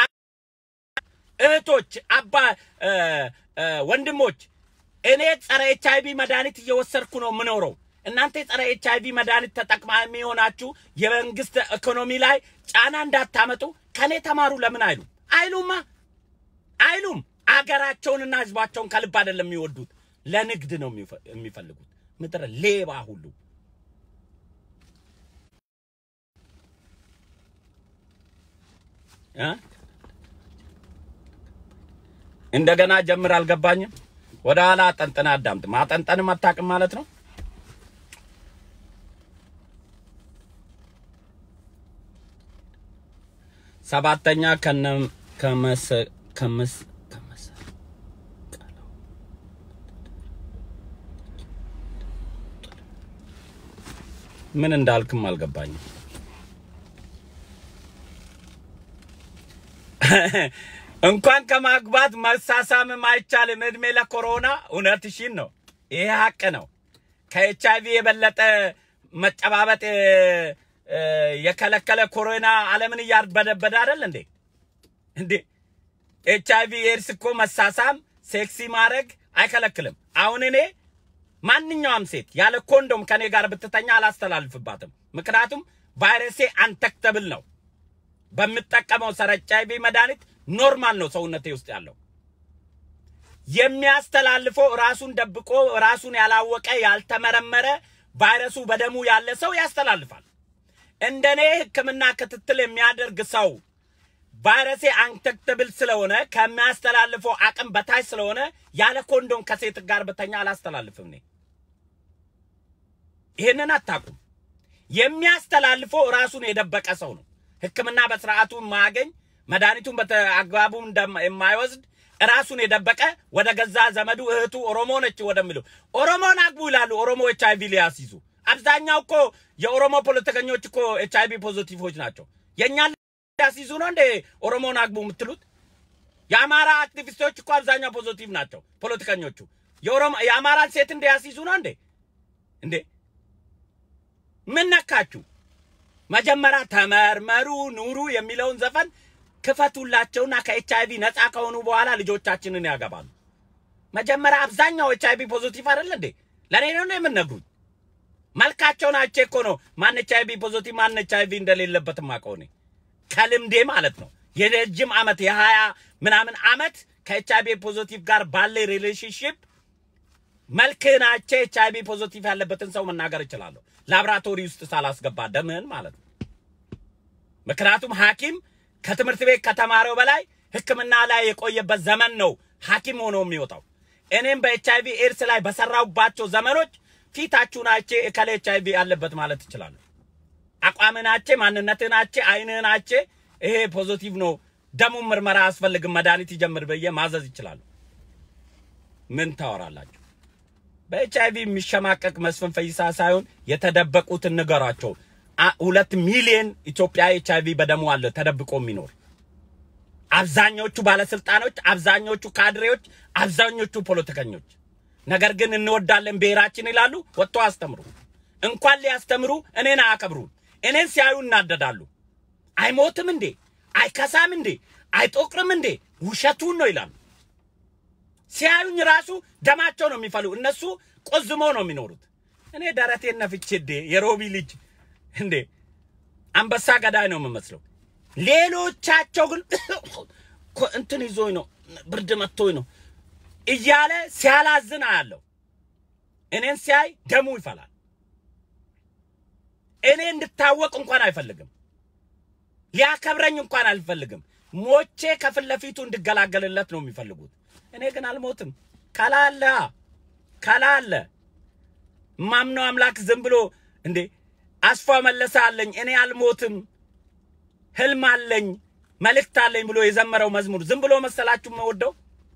እህቶች፣ አባ እ፣ እ፣ ወንድሞች እኔ ጸረ ኤች አይቪ መድኃኒት እየወሰድኩ ነው የምኖረው። እናንተ የጸረ ኤች አይቪ መድኃኒት ተጠቅማሚ የሆናችሁ የመንግስት ኢኮኖሚ ላይ ጫና እንዳታመጡ ከኔ ተማሩ ለምን አይሉ አይሉማ አይሉም። አገራቸውንና ህዝባቸውን ከልብ አይደለም የሚወዱት፣ ለንግድ ነው የሚፈ- የሚፈልጉት። ምድረ ሌባ ሁሉ እ? እንደገና ጀምር አልገባኝም። ወደ ኋላ አጠንጥና አዳምጥ። ማጠንጠንም አታውቅም ማለት ነው። ሰባተኛ ከነ ከመሰ ከመስ ከመሰ ምን እንዳልክም አልገባኝም። እንኳን ከማግባት መሳሳምም አይቻልም። እድሜ ለኮሮና እውነትሽን ነው። ይሄ ሀቅ ነው። ከኤች አይቪ የበለጠ መጨባበጥ እ፣ እ፣ የከለከለ ኮሮና ዓለምን እያርበደበደ አይደል እንዴ? እንዴ ኤች አይቪ ኤድስ እኮ መሳሳም፣ ሴክሲ ማድረግ አይከለክልም። አሁን እኔ ማንኛውም ሴት ያለ ኮንዶም ከኔ ጋር ብትተኛ አላስተላልፍባትም። ምክንያቱም ቫይረሴ አንተክተብል ነው። በምጠቀመው ሰረ ኤች አይቪ መድኃኒት ኖርማል ነው ሰውነቴ ውስጥ ያለው። የሚያስተላልፈው ራሱን ደብቆ ራሱን ያላወቀ ያልተመረመረ ቫይረሱ በደሙ ያለ ሰው ያስተላልፋል። እንደኔ ሕክምና ክትትል የሚያደርግ ሰው ቫይረሴ አንተክተብል ስለሆነ ከሚያስተላልፈው አቅም በታች ስለሆነ ያለ ኮንዶም ከሴት ጋር በተኛ አላስተላልፍም። እኔ ይህንን አታውቁም። የሚያስተላልፈው ራሱን የደበቀ ሰው ነው። ሕክምና በስርዓቱ የማያገኝ መድኃኒቱን በአግባቡ እንደማ- የማይወስድ ራሱን የደበቀ ወደ ገዛ ዘመዱ እህቱ ኦሮሞ ነች ወደሚለው ኦሮሞን አግቡ ይላሉ። ኦሮሞ ኤች አይቪ ሊያስይዙ አብዛኛው እኮ የኦሮሞ ፖለቲከኞች እኮ ኤች አይቪ ፖዚቲቮች ናቸው። የእኛን ሊያስይዙ ነው እንዴ ኦሮሞን አግቡ የምትሉት? የአማራ አክቲቪስቶች እኮ አብዛኛው ፖዚቲቭ ናቸው ፖለቲከኞቹ። የኦሮሞ የአማራን ሴት እንዲያስይዙ ነው እንዴ? እንዴ ምን ነካችሁ? መጀመሪያ ተመርመሩ ኑሩ የሚለውን ዘፈን ክፈቱላቸውና ከኤች አይቪ ነፃ ከሆኑ በኋላ ልጆቻችንን ያገባሉ። መጀመሪያ አብዛኛው ኤች አይቪ ፖዚቲቭ አይደል እንዴ? ለእኔ ነው የምነግሩኝ። መልካቸውን አይቼ እኮ ነው ማን ኤች አይቪ ፖዚቲቭ ማን ኤች አይቪ እንደሌለበት ማቀው እኔ ከልምዴ ማለት ነው። የረጅም ዓመት የሀያ ምናምን ዓመት ከኤች አይቪ ፖዚቲቭ ጋር ባለ ሪሌሽንሽፕ መልክህን አይቼ ኤች አይቪ ፖዚቲቭ ያለበትን ሰው መናገር እችላለሁ። ላብራቶሪ ውስጥ ሳላስገባ ደምህን ማለት ነው። ምክንያቱም ሐኪም ከትምህርት ቤት ከተማረው በላይ ሕክምና ላይ የቆየበት ዘመን ነው ሐኪም ሆኖ የሚወጣው። እኔም በኤች አይቪ ኤድስ ላይ በሰራሁባቸው ዘመኖች ፊታችሁን አይቼ እከሌ ኤች አይቪ አለበት ማለት እችላለሁ። አቋምን አይቼ፣ ማንነትን አይቼ፣ አይንህን አይቼ ይሄ ፖዚቲቭ ነው፣ ደሙን ምርመራ አያስፈልግም፣ መድኃኒት ይጀምር ብዬ ማዘዝ ይችላሉ። ምን ታወራላችሁ? በኤች አይቪ የሚሸማቀቅ መስፍን ፈይሳ ሳይሆን የተደበቁትን ንገሯቸው። አ- ሁለት ሚሊዮን ኢትዮጵያ ኤች አይቪ በደሙ አለ ተደብቆ የሚኖር አብዛኞቹ ባለስልጣኖች፣ አብዛኞቹ ካድሬዎች፣ አብዛኞቹ ፖለቲከኞች ነገር ግን እንወዳለን ብሔራችን ይላሉ። ወጥቶ አስተምሩ። እንኳን ሊያስተምሩ እኔን አያከብሩም። እኔን ሲያዩ እናደዳሉ። አይሞትም እንዴ? አይከሳም እንዴ? አይጦቅርም እንዴ? ውሸቱን ነው ይላሉ። ሲያዩኝ ራሱ ደማቸው ነው የሚፈሉ። እነሱ ቆዝሞ ነው የሚኖሩት። እኔ ደረቴን ነፍቼ እንዴ የሮቢ ልጅ እንዴ አንበሳ ገዳይ ነው የምመስለው። ሌሎቻቸው ግን እኮ እንትን ይዞኝ ነው ብርድ መጥቶኝ ነው እያለ ሲያላዝን አያለሁ። እኔን ሲያይ ደሙ ይፈላል። እኔ እንድታወቅ እንኳን አይፈልግም። ሊያከብረኝ እንኳን አልፈልግም። ሞቼ ከፊት ለፊቱ እንድገላገልለት ነው የሚፈልጉት። እኔ ግን አልሞትም። ከላለ ከላለ ማምነው አምላክ ዝም ብሎ እንዴ አስፋ መለሰ አለኝ እኔ አልሞትም፣ ህልም አለኝ፣ መልእክት አለኝ ብሎ የዘመረው መዝሙር ዝም ብሎ መሰላችሁ መወደው?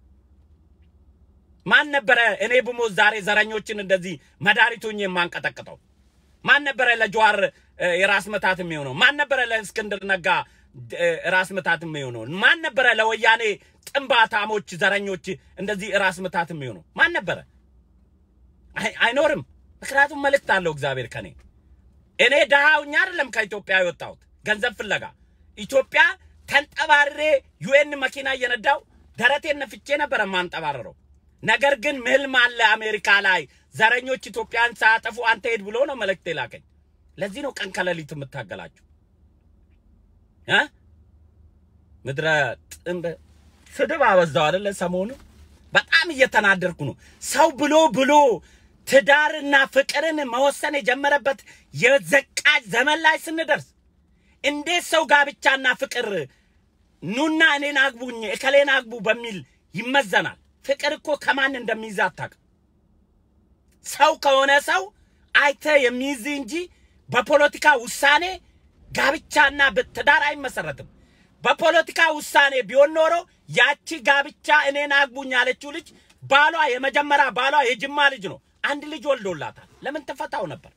ማን ነበረ እኔ ብሞት ዛሬ ዘረኞችን እንደዚህ መድኃኒቱኝ የማንቀጠቅጠው? ማን ነበረ ለጀዋር እ፣ የራስ ምታት የሚሆነው? ማን ነበረ ለእስክንድር ነጋ እ፣ ራስ ምታት የሚሆነው? ማን ነበረ ለወያኔ ጥንባታሞች ዘረኞች እንደዚህ ራስ ምታት የሚሆነው? ማን ነበረ? አይ- አይኖርም። ምክንያቱም መልእክት አለው እግዚአብሔር ከኔ እኔ ድሃውኛ አይደለም ከኢትዮጵያ የወጣሁት ገንዘብ ፍለጋ ኢትዮጵያ ተንጠባርሬ ዩኤን መኪና እየነዳው ደረቴን ነፍቼ ነበረ ማንጠባረረው። ነገር ግን ህልም አለ አሜሪካ ላይ ዘረኞች ኢትዮጵያን ሳያጠፉ አንተ ሄድ ብሎ ነው መልእክት የላከኝ። ለዚህ ነው ቀን ከሌሊት የምታገላችሁ እ ምድረ ጥንብ ስድብ አበዛው አይደለ? ሰሞኑ በጣም እየተናደርኩ ነው። ሰው ብሎ ብሎ ትዳርና ፍቅርን መወሰን የጀመረበት የዘቃጭ ዘመን ላይ ስንደርስ እንዴት ሰው ጋብቻና ፍቅር ኑና እኔን አግቡኝ እከሌን አግቡ በሚል ይመዘናል። ፍቅር እኮ ከማን እንደሚይዝ አታውቅም። ሰው ከሆነ ሰው አይተ የሚይዝ እንጂ በፖለቲካ ውሳኔ ጋብቻና ትዳር አይመሰረትም። በፖለቲካ ውሳኔ ቢሆን ኖሮ ያቺ ጋብቻ እኔን አግቡኝ ያለችው ልጅ ባሏ የመጀመሪያ ባሏ የጅማ ልጅ ነው። አንድ ልጅ ወልዶላታል። ለምን ትፈታው ነበር?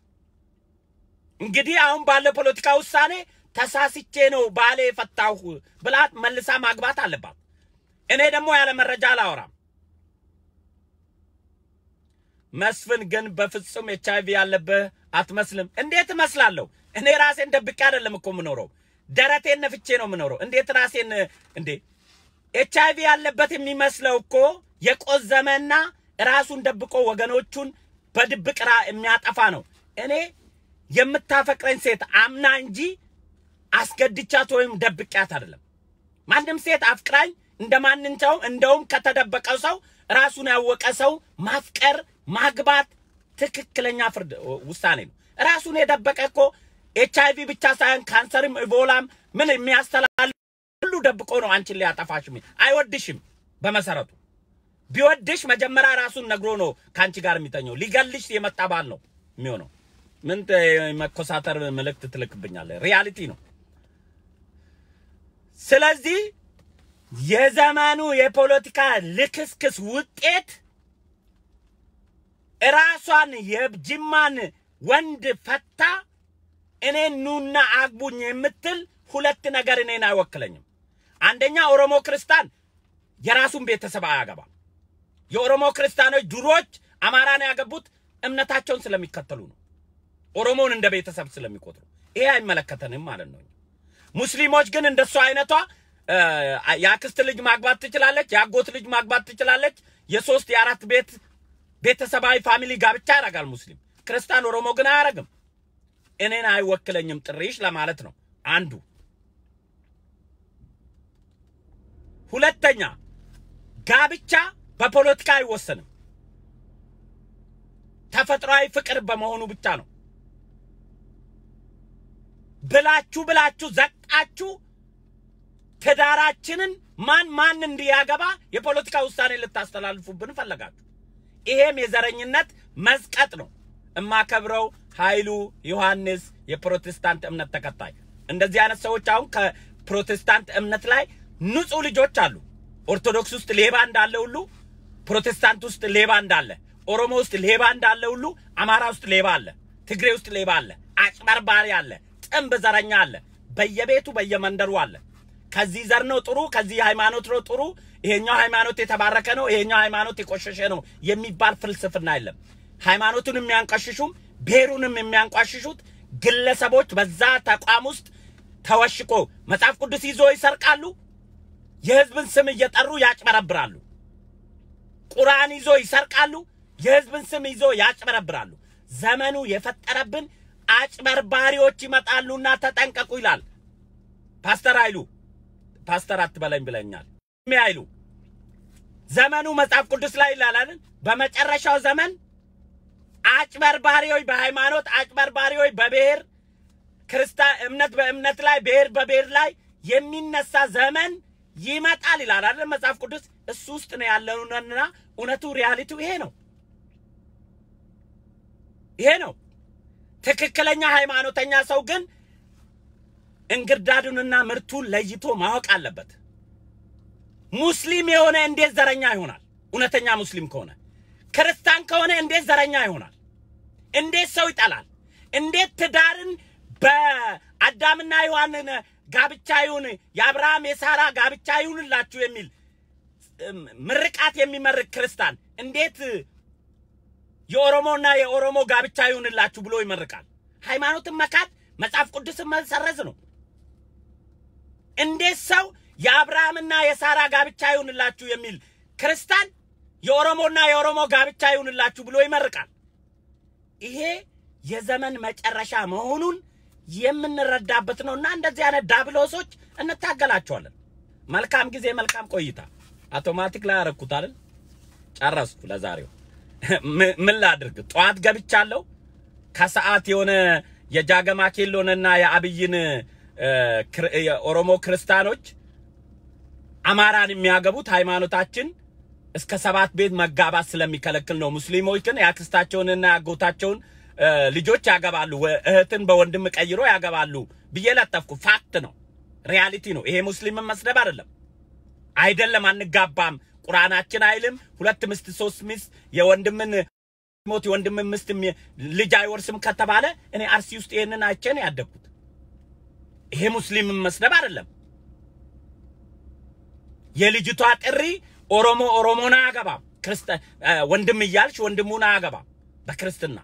እንግዲህ አሁን ባለው ፖለቲካ ውሳኔ ተሳስቼ ነው ባሌ የፈታሁ ብላት መልሳ ማግባት አለባት። እኔ ደግሞ ያለ መረጃ አላወራም። መስፍን ግን በፍጹም ኤች አይቪ ያለብህ አትመስልም። እንዴት እመስላለሁ? እኔ ራሴን ደብቄ አይደለም እኮ የምኖረው፣ ደረቴን ነፍቼ ነው የምኖረው። እንዴት ራሴን እንዴ ኤች አይቪ ያለበት የሚመስለው እኮ የቆዘመና ራሱን ደብቆ ወገኖቹን በድብቅ ራ የሚያጠፋ ነው። እኔ የምታፈቅረኝ ሴት አምና እንጂ አስገድቻት ወይም ደብቂያት አይደለም። ማንም ሴት አፍቅራኝ እንደ ማንኛውም እንደውም ከተደበቀው ሰው ራሱን ያወቀ ሰው ማፍቀር ማግባት ትክክለኛ ፍርድ ውሳኔ ነው። ራሱን የደበቀ እኮ ኤች አይቪ ብቻ ሳይሆን ካንሰርም ኢቦላም ምን የሚያስተላል ሁሉ ደብቆ ነው አንቺን ሊያጠፋሽ። አይወድሽም። በመሰረቱ ቢወድሽ መጀመሪያ ራሱን ነግሮ ነው ከአንቺ ጋር የሚተኘው። ሊገልሽ የመጣ ባል ነው የሚሆነው። ምን መኮሳተር መልእክት ትልክብኛለህ? ሪያሊቲ ነው። ስለዚህ የዘመኑ የፖለቲካ ልክስክስ ውጤት ራሷን የጅማን ወንድ ፈታ እኔን ኑና አግቡኝ የምትል ሁለት ነገር እኔን አይወክለኝም። አንደኛ ኦሮሞ ክርስቲያን የራሱን ቤተሰብ አያገባም። የኦሮሞ ክርስቲያኖች ድሮች አማራን ያገቡት እምነታቸውን ስለሚከተሉ ነው። ኦሮሞን እንደ ቤተሰብ ስለሚቆጥሩ ይሄ አይመለከተንም ማለት ነው። ሙስሊሞች ግን እንደሷ አይነቷ የአክስት ልጅ ማግባት ትችላለች፣ የአጎት ልጅ ማግባት ትችላለች። የሶስት የአራት ቤት ቤተሰባዊ ፋሚሊ ጋብቻ ያደርጋል ሙስሊም። ክርስቲያን ኦሮሞ ግን አያደርግም። እኔን አይወክለኝም ጥሪሽ ለማለት ነው አንዱ። ሁለተኛ ጋብቻ በፖለቲካ አይወሰንም። ተፈጥሯዊ ፍቅር በመሆኑ ብቻ ነው። ብላችሁ ብላችሁ ዘቅጣችሁ ትዳራችንን ማን ማን እንዲያገባ የፖለቲካ ውሳኔ ልታስተላልፉብን ፈለጋችሁ። ይሄም የዘረኝነት መዝቀጥ ነው። እማከብረው ኃይሉ ዮሐንስ የፕሮቴስታንት እምነት ተከታይ እንደዚህ አይነት ሰዎች አሁን ከፕሮቴስታንት እምነት ላይ ንጹህ ልጆች አሉ። ኦርቶዶክስ ውስጥ ሌባ እንዳለ ሁሉ ፕሮቴስታንት ውስጥ ሌባ እንዳለ፣ ኦሮሞ ውስጥ ሌባ እንዳለ ሁሉ አማራ ውስጥ ሌባ አለ፣ ትግሬ ውስጥ ሌባ አለ፣ አጭበርባሪ አለ፣ ጥንብ ዘረኛ አለ፣ በየቤቱ በየመንደሩ አለ። ከዚህ ዘር ነው ጥሩ፣ ከዚህ ሃይማኖት ነው ጥሩ፣ ይሄኛው ሃይማኖት የተባረከ ነው፣ ይሄኛው ሃይማኖት የቆሸሸ ነው የሚባል ፍልስፍና የለም። ሃይማኖቱን የሚያንቋሽሹም ብሔሩንም የሚያንቋሽሹት ግለሰቦች በዛ ተቋም ውስጥ ተወሽቆ መጽሐፍ ቅዱስ ይዞ ይሰርቃሉ። የህዝብን ስም እየጠሩ ያጭበረብራሉ። ቁርአን ይዞ ይሰርቃሉ። የህዝብን ስም ይዞ ያጭበረብራሉ። ዘመኑ የፈጠረብን አጭበርባሪዎች ይመጣሉና ተጠንቀቁ ይላል ፓስተር ኃይሉ። ፓስተር አትበለኝ ብለኛል። ሚ ኃይሉ ዘመኑ መጽሐፍ ቅዱስ ላይ ይላል በመጨረሻው ዘመን አጭበርባሪዎች በሃይማኖት አጭበርባሪዎች በብሔር ክርስቲያን እምነት በእምነት ላይ ብሔር በብሔር ላይ የሚነሳ ዘመን ይመጣል ይላል አይደል መጽሐፍ ቅዱስ። እሱ ውስጥ ነው ያለውና እውነቱ ሪያሊቲው ይሄ ነው። ይሄ ነው ትክክለኛ ሃይማኖተኛ ሰው ግን እንግርዳዱንና ምርቱን ለይቶ ማወቅ አለበት። ሙስሊም የሆነ እንዴት ዘረኛ ይሆናል? እውነተኛ ሙስሊም ከሆነ ክርስቲያን ከሆነ እንዴት ዘረኛ ይሆናል? እንዴት ሰው ይጠላል? እንዴት ትዳርን በአዳምና ሔዋንን ጋብቻ ይሁን የአብርሃም የሳራ ጋብቻ ይሁንላችሁ የሚል ምርቃት የሚመርቅ ክርስቲያን እንዴት የኦሮሞና የኦሮሞ ጋብቻ ይሁንላችሁ ብሎ ይመርቃል? ሃይማኖትን መካድ መጽሐፍ ቅዱስን መሰረዝ ነው። እንዴት ሰው የአብርሃምና የሳራ ጋብቻ ይሁንላችሁ የሚል ክርስቲያን የኦሮሞና የኦሮሞ ጋብቻ ይሁንላችሁ ብሎ ይመርቃል? ይሄ የዘመን መጨረሻ መሆኑን የምንረዳበት ነውና እንደዚህ አይነት ዳብሎሶች እንታገላቸዋለን። መልካም ጊዜ፣ መልካም ቆይታ። አውቶማቲክ ላይ ያረኩት አይደል? ጨረስኩ ለዛሬው። ምን ላድርግ? ጠዋት ገብቻለሁ። ከሰዓት የሆነ የጃገማ ኬሎንና የአብይን የኦሮሞ ክርስቲያኖች አማራን የሚያገቡት ሃይማኖታችን እስከ ሰባት ቤት መጋባት ስለሚከለክል ነው። ሙስሊሞች ግን የአክስታቸውንና ያጎታቸውን እ፣ ልጆች ያገባሉ፣ ወ- እህትን በወንድም ቀይሮ ያገባሉ ብዬ ለጠፍኩ። ፋክት ነው፣ ሪያሊቲ ነው። ይሄ ሙስሊምን መስደብ አይደለም። አይደለም አንጋባም፣ ቁርአናችን አይልም። ሁለት ምስት ሶስት ሚስት የወንድምን ሞት የወንድምን ምስት የሚ- ልጅ አይወርስም ከተባለ እኔ አርሲ ውስጥ ይሄንን አይቼ ነው ያደግኩት። ይሄ ሙስሊምን መስደብ አይደለም። የልጅቷ ጥሪ ኦሮሞ ኦሮሞን አያገባም፣ ክርስተ እ፣ ወንድም እያልሽ ወንድሙን አያገባም በክርስትና።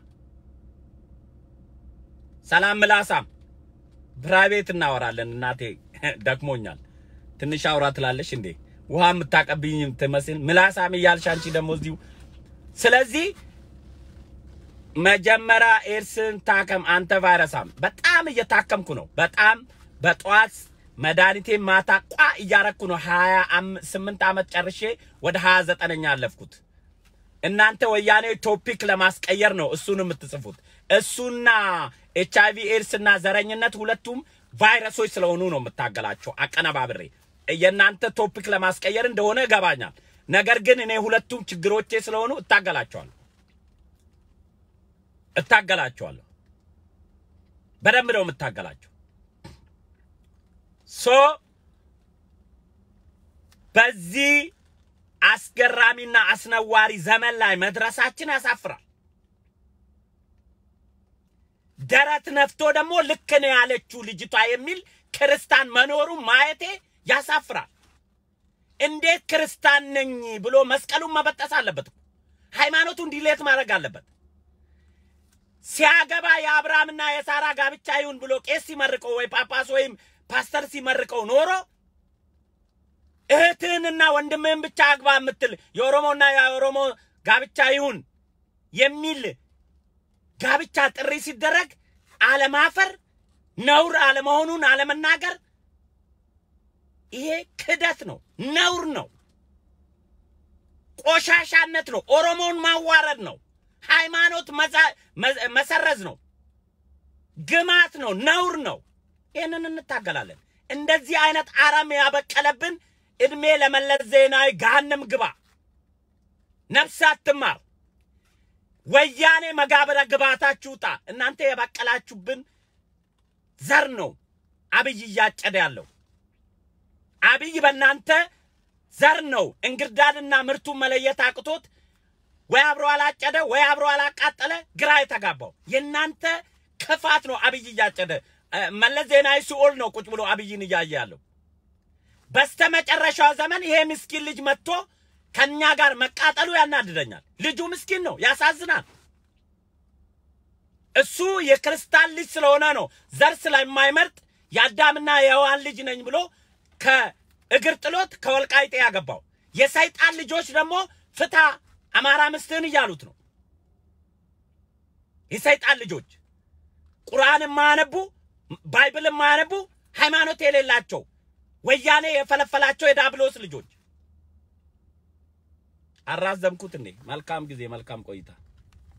ሰላም ምላሳም ፕራይቬት እናወራለን። እናቴ ደክሞኛል፣ ትንሽ አውራ ትላለሽ እንዴ? ውሃ የምታቀብኝ ትመስል ምላሳም እያልሽ አንቺ ደግሞ እዚሁ። ስለዚህ መጀመሪያ ኤድስን ታከም አንተ ቫይረሳም። በጣም እየታከምኩ ነው። በጣም በጠዋት መድኃኒቴ ማታ ቋ እያረኩ ነው። ሀያ ስምንት ዓመት ጨርሼ ወደ ሀያ ዘጠነኛ አለፍኩት። እናንተ ወያኔ ቶፒክ ለማስቀየር ነው እሱን የምትጽፉት። እሱና ኤች አይቪ ኤድስ እና ዘረኝነት ሁለቱም ቫይረሶች ስለሆኑ ነው የምታገላቸው አቀነባብሬ። የእናንተ ቶፒክ ለማስቀየር እንደሆነ ይገባኛል። ነገር ግን እኔ ሁለቱም ችግሮቼ ስለሆኑ እታገላቸዋለሁ እታገላቸዋለሁ። በደንብ ነው የምታገላቸው። ሶ በዚህ አስገራሚና አስነዋሪ ዘመን ላይ መድረሳችን ያሳፍራል። ደረት ነፍቶ ደግሞ ልክ ነው ያለችው ልጅቷ የሚል ክርስታን መኖሩ ማየቴ ያሳፍራል። እንዴት ክርስታን ነኝ ብሎ መስቀሉን መበጠስ አለበት እኮ። ሃይማኖቱን ዲሌት ማድረግ አለበት። ሲያገባ የአብርሃምና የሳራ ጋብቻ ይሁን ብሎ ቄስ ሲመርቀው ወይ ጳጳስ ወይም ፓስተር ሲመርቀው ኖሮ እህትህንና ወንድምህን ብቻ አግባ የምትል የኦሮሞና የኦሮሞ ጋብቻ ይሁን የሚል ጋብቻ ጥሪ ሲደረግ አለማፈር፣ ነውር አለመሆኑን አለመናገር፣ ይሄ ክደት ነው፣ ነውር ነው፣ ቆሻሻነት ነው፣ ኦሮሞን ማዋረድ ነው፣ ሃይማኖት መዛ- መ- መሰረዝ ነው፣ ግማት ነው፣ ነውር ነው። ይህንን እንታገላለን። እንደዚህ አይነት አረም ያበቀለብን እድሜ ለመለስ ዜናዊ ገሃነም ግባ፣ ነፍስ አትማር፣ ወያኔ መጋብረ ግባታችሁ ውጣ። እናንተ የበቀላችሁብን ዘር ነው አብይ እያጨደ ያለው። አብይ በእናንተ ዘር ነው እንግርዳድና ምርቱን መለየት አቅቶት ወይ አብሮ አላጨደ ወይ አብሮ አላቃጠለ ግራ የተጋባው የእናንተ ክፋት ነው። አብይ እያጨደ እ፣ መለስ ዜናዊ ሲኦል ነው ቁጭ ብሎ አብይን እያየ ያለው። በስተመጨረሻው ዘመን ይሄ ምስኪን ልጅ መጥቶ ከኛ ጋር መቃጠሉ ያናድደኛል። ልጁ ምስኪን ነው፣ ያሳዝናል። እሱ የክርስቲያን ልጅ ስለሆነ ነው ዘር ስለማይመርጥ የአዳምና የሔዋን ልጅ ነኝ ብሎ ከእግር ጥሎት ከወልቃይጤ ያገባው። የሰይጣን ልጆች ደግሞ ፍታ አማራ ምስትህን እያሉት ነው። የሰይጣን ልጆች ቁርአን የማያነቡ ባይብል የማያነቡ ሃይማኖት የሌላቸው ወያኔ የፈለፈላቸው የዳብሎስ ልጆች። አራዘምኩት እንዴ? መልካም ጊዜ፣ መልካም ቆይታ።